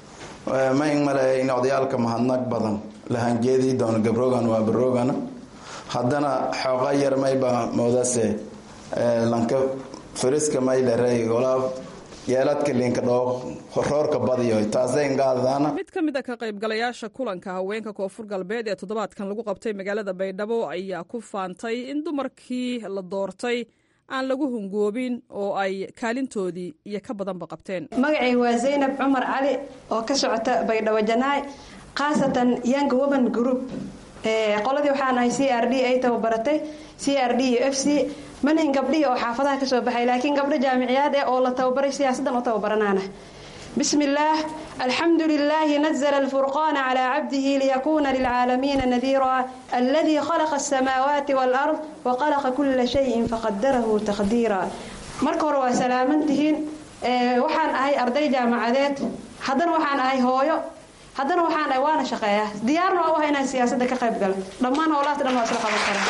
ma in maleeya in odayaalka mahadnaq badan lahanjeedii doono gabrogan waa barogana haddana xooqa yar mayba moodase lanka fariska maydharey golaa yeeladka linka dhoo roorka badiyo taasay ngaadana mid ka mid a ka qaybgalayaasha kulanka haweenka koonfur galbeed ee toddobaadkan lagu qabtay magaalada baydhabo ayaa ku faantay in dumarkii la doortay aan lagu hungoobin oo ay kaalintoodii iyo ka badanba qabteen magacay waa zaynab cumar cali oo ka socota baydhabo janaay khaasatan young woman group qoladii waxaan ahay c r d ay tababaratay c r d iyo f c manhin gabdhihii oo xaafadaha kasoo baxay laakiin gabdho jaamiciyaad eh oo la tababaray siyaasaddan u tababaranaana بسم الله الحمد لله نزل الفرقان على عبده ليكون للعالمين نذيرا الذي خلق السماوات والأرض وخلق كل شيء فقدره تقديرا marka hore waa salaamantihiin waxaan ahay arday jaamacadeed haddana waxaan ahay hooyo haddana waxaan ahay waana shaqeeyaa diyaarna waa u ahay inaan siyaasadda ka qayb galo dhammaan howlahaas dhan waa isla qaban karaa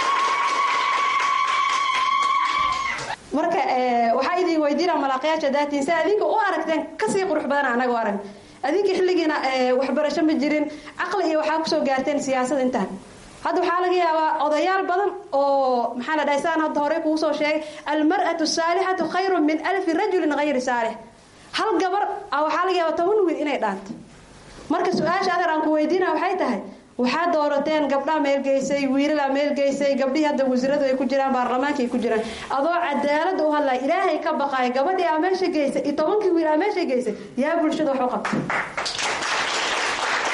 marka waxaa idin weydiina malaaqyaasha daatiin si adinka u aragteen kasii qurux badan anaga u arag adinka xilligiina waxbarasho ma jirin caqli iyo waxaa kusoo gaarteen siyaasad intaan hadda waxaa laga yaabaa odayaal badan oo maxaa la dhahay saan hadda horey kugu soo sheegay almar'atu saalixatu khayrun min alfi rajulin hayri saalix hal gabar waxaa laga yaabaa toban wiil inay dhaanto marka su-aasha adeer aan ku weydiina waxay tahay waxaa doorateen gabdhaa meelgeysay wiilala meelgeysay gabdhihii hadda wasiiradu ay ku jiraan baarlamaanka ay ku jiraan adoo cadaalada u hadlaya ilaahay ka baqaaya gabadhii aa meesha geysay iyo tobankii wiil aa meesha geysay yaa bulshada wax u qabta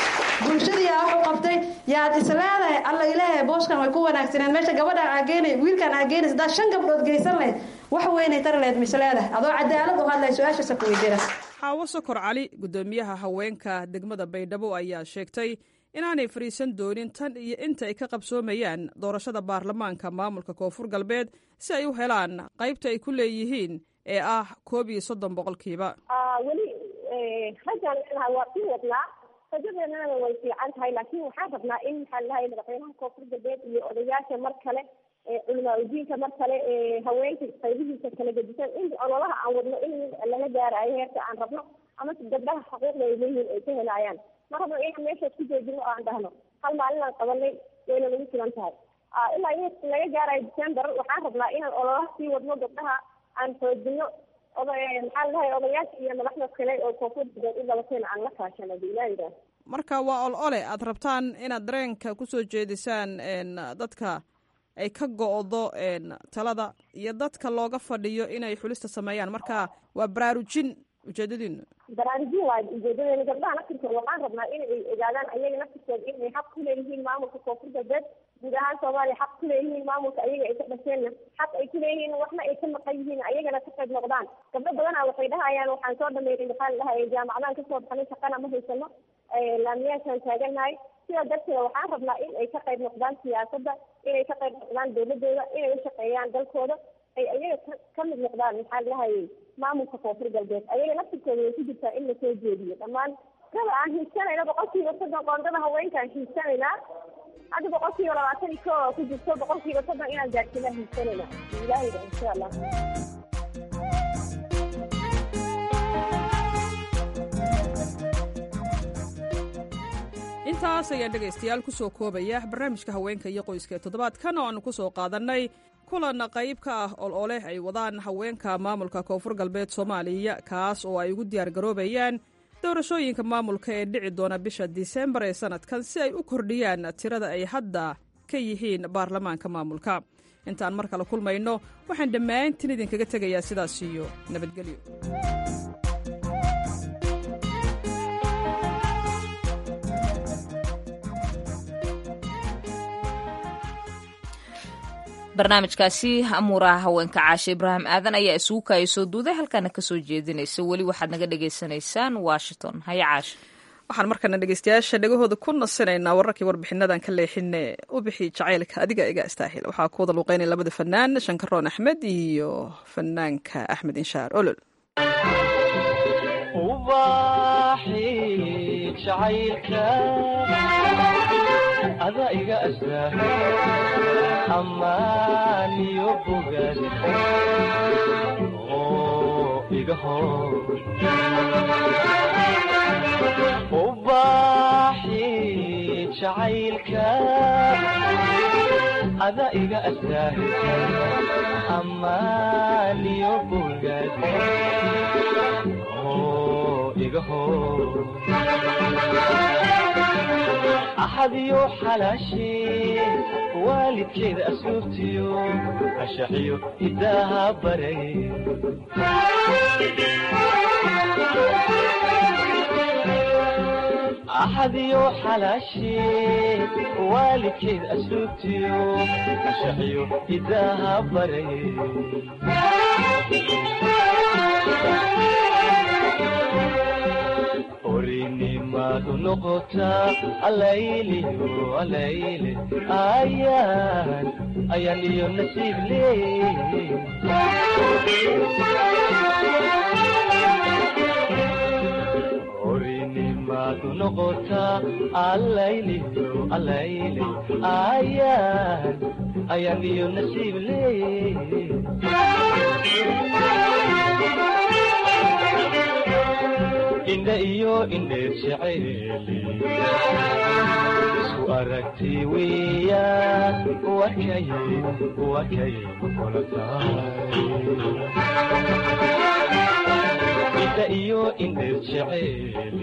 bulshadii aa wax u qabtay yaad isleedahay alla ilaahay booskan way ku wanaagsaneen meesha gabadhaan aa geenay wiilkaan aa geenays haddaad shan gabdhood geysan lahayd wax weynay tari lahayd misleedahay adoo cadaalad u hadlay su-aashaasa ku weydiina xaawo sokor cali gudoomiyaha haweenka degmada baydhabo ayaa sheegtay inaanay fadhiisan doonin tan iyo inta ay ka qabsoomayaan doorashada baarlamaanka maamulka koonfur galbeed si ay u helaan qaybta ay ku leeyihiin ee ah koob iyo soddon boqolkiiba weli raggaan leenahay waa sii wadnaa rajadeenana way fiican tahay laakiin waxaan rabnaa in maxaa lahay madaxweynaha koonfur galbeed iyo odayaasha mar kale culimaa udiinka mar kale haweenka qaybihiisa kala gedisan in ololaha aan wadno in lala gaarayo heerka aan rabno ama gabdhaha xuquuqda ay leeyihiin ay ka helayaan ma rabno inaan meeshaas ku joojino oo aan dhahno hal maalin aan qabanay wayna nagu filan tahay ilaa in laga gaarayo december waxaan rabnaa inaan ololaha sii wadno gabdhaha aan xoojino maxaa lahay odayaasha iyo madaxda kale oo koonfur galbeed u dhabateena aan la kaashano hadii ilaa yidhaah marka waa ol ole aad rabtaan inaad dareenka kusoo jeedisaan dadka ay ka go-do talada iyo dadka looga fadhiyo inay xulista sameeyaan marka waa baraarujin ujeedadiinu baraarujin waay ujeedadeena gabdhaha naftirkooda waxaan rabnaa inay ogaadaan ayaga naftirkooda inay xaq ku leeyihiin maamulka koonfur galbeed guud ahaan soomaaliya xaq ku leeyihiin maamulka ayaga ay ka dhasheenna xaq ay ku leeyihiin waxna ay ka maqan yihiin ayagana ka qayb noqdaan gabdho badanaa waxay dhahayaan waxaan soo dhameynay maxaa la dhahay jaamacadaan kasoo baxnay shaqana ma haysano laamiyaashaan taaganahay sidaa darteeda waxaan rabnaa in ay ka qayb noqdaan siyaasadda inay ka qayb noqdaan dowladooda inay u shaqeeyaan dalkooda ay ayaga ka mid noqdaan maxaa la dhahayay maamulka koonfur galbeed ayaga naftirkooda way ku jirtaa in lasoo jeediyo dhammaan kaba aan hiigsanayna boqolkiiba soddon qoondada haweenkaan hiigsanaynaa hadda boqolkiiba labaatan iyo koo ku jirto boqolkiiba soddon inaan gaarsiinaa hiigsanayna ilaahayda insha allah intaas ayaan dhegaystayaal ku soo koobaya barnaamijka haweenka iyo qoyska ee toddobaadkan oo aannu ku soo qaadannay kulan qayb ka ah ol oleh ay wadaan haweenka maamulka koonfur galbeed soomaaliya kaas oo ay ugu diyaargaroobayaan doorashooyinka maamulka ee dhici doona bisha disembar ee sannadkan si ay u kordhiyaan tirada ay hadda ka yihiin baarlamaanka maamulka intaan mar kale kulmayno waxaan dhammaantiin idinkaga tegayaa sidaas iyo nabadgelyo barnaamijkaasi amuuraha haweenka caashe ibraahim aadan ayaa isugu kaaya soo duuday halkaana kasoo jeedinaysa weli waxaad naga dhagaysanaysaan washington haya caashe waxaan markana dhegeystayaasha dhegahooda ku nasinaynaa wararkii warbixinadan ka leexine u bixi jacaylka adiga iga istaahil waxaa ku wada luuqeynaya labada fanaan shankaroon axmed iyo fanaanka axmed inshaar olol ada iga astaa amaaniyo bogaad oo iga hor ubaaxi jacaylka ada iga astaa amaaniyo bogaad oo iga hor axadiyo xalaashee waalidkeeda asluubtiyo ashaxiyo hidaaha baray axadiyo xalaashee waalidkeeda asluubtiyo ashaxiyo hidaaha baray orinimadu noqotaa alayliyo alayle ayaan ayaan iyo nasiib leey orinimadu noqotaa alayliyo alayle ayaan ayaan iyo nasiib leey indha iyo indheer jeceeli isku aragti weeyaan wakay wakay kula tahay indha iyo indheer jeceeli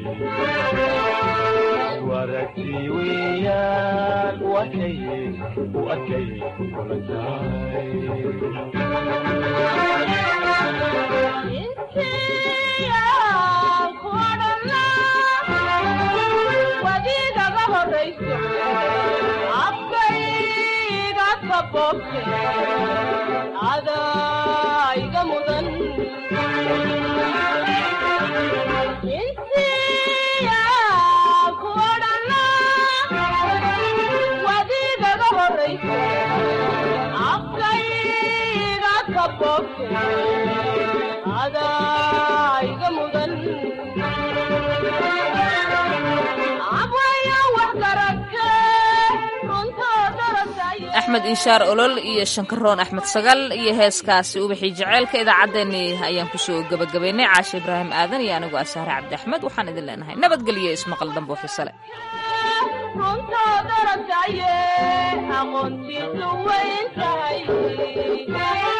isku aragti weeyaan wakay wakay kula tahay wadiidaba boobte adaa iga mudan insiya ku odhana wadigaga horraysa afkayga ka boobte adaa iga mudan abwaya wax garagte runtoo darasaya axmed inshaar olol iyo shankaroon axmed sagal iyo heeskaasi ubaxii jaceylka idaacaddeenii ayaan kusoo gebagabaynay caashe ibraahim aadan iyo anigoo asaare cabdi axmed waxaan idin leenahay nabadgelyo ismaqal dambo xisale runtoo darasaye aqoontiisu weyn tahay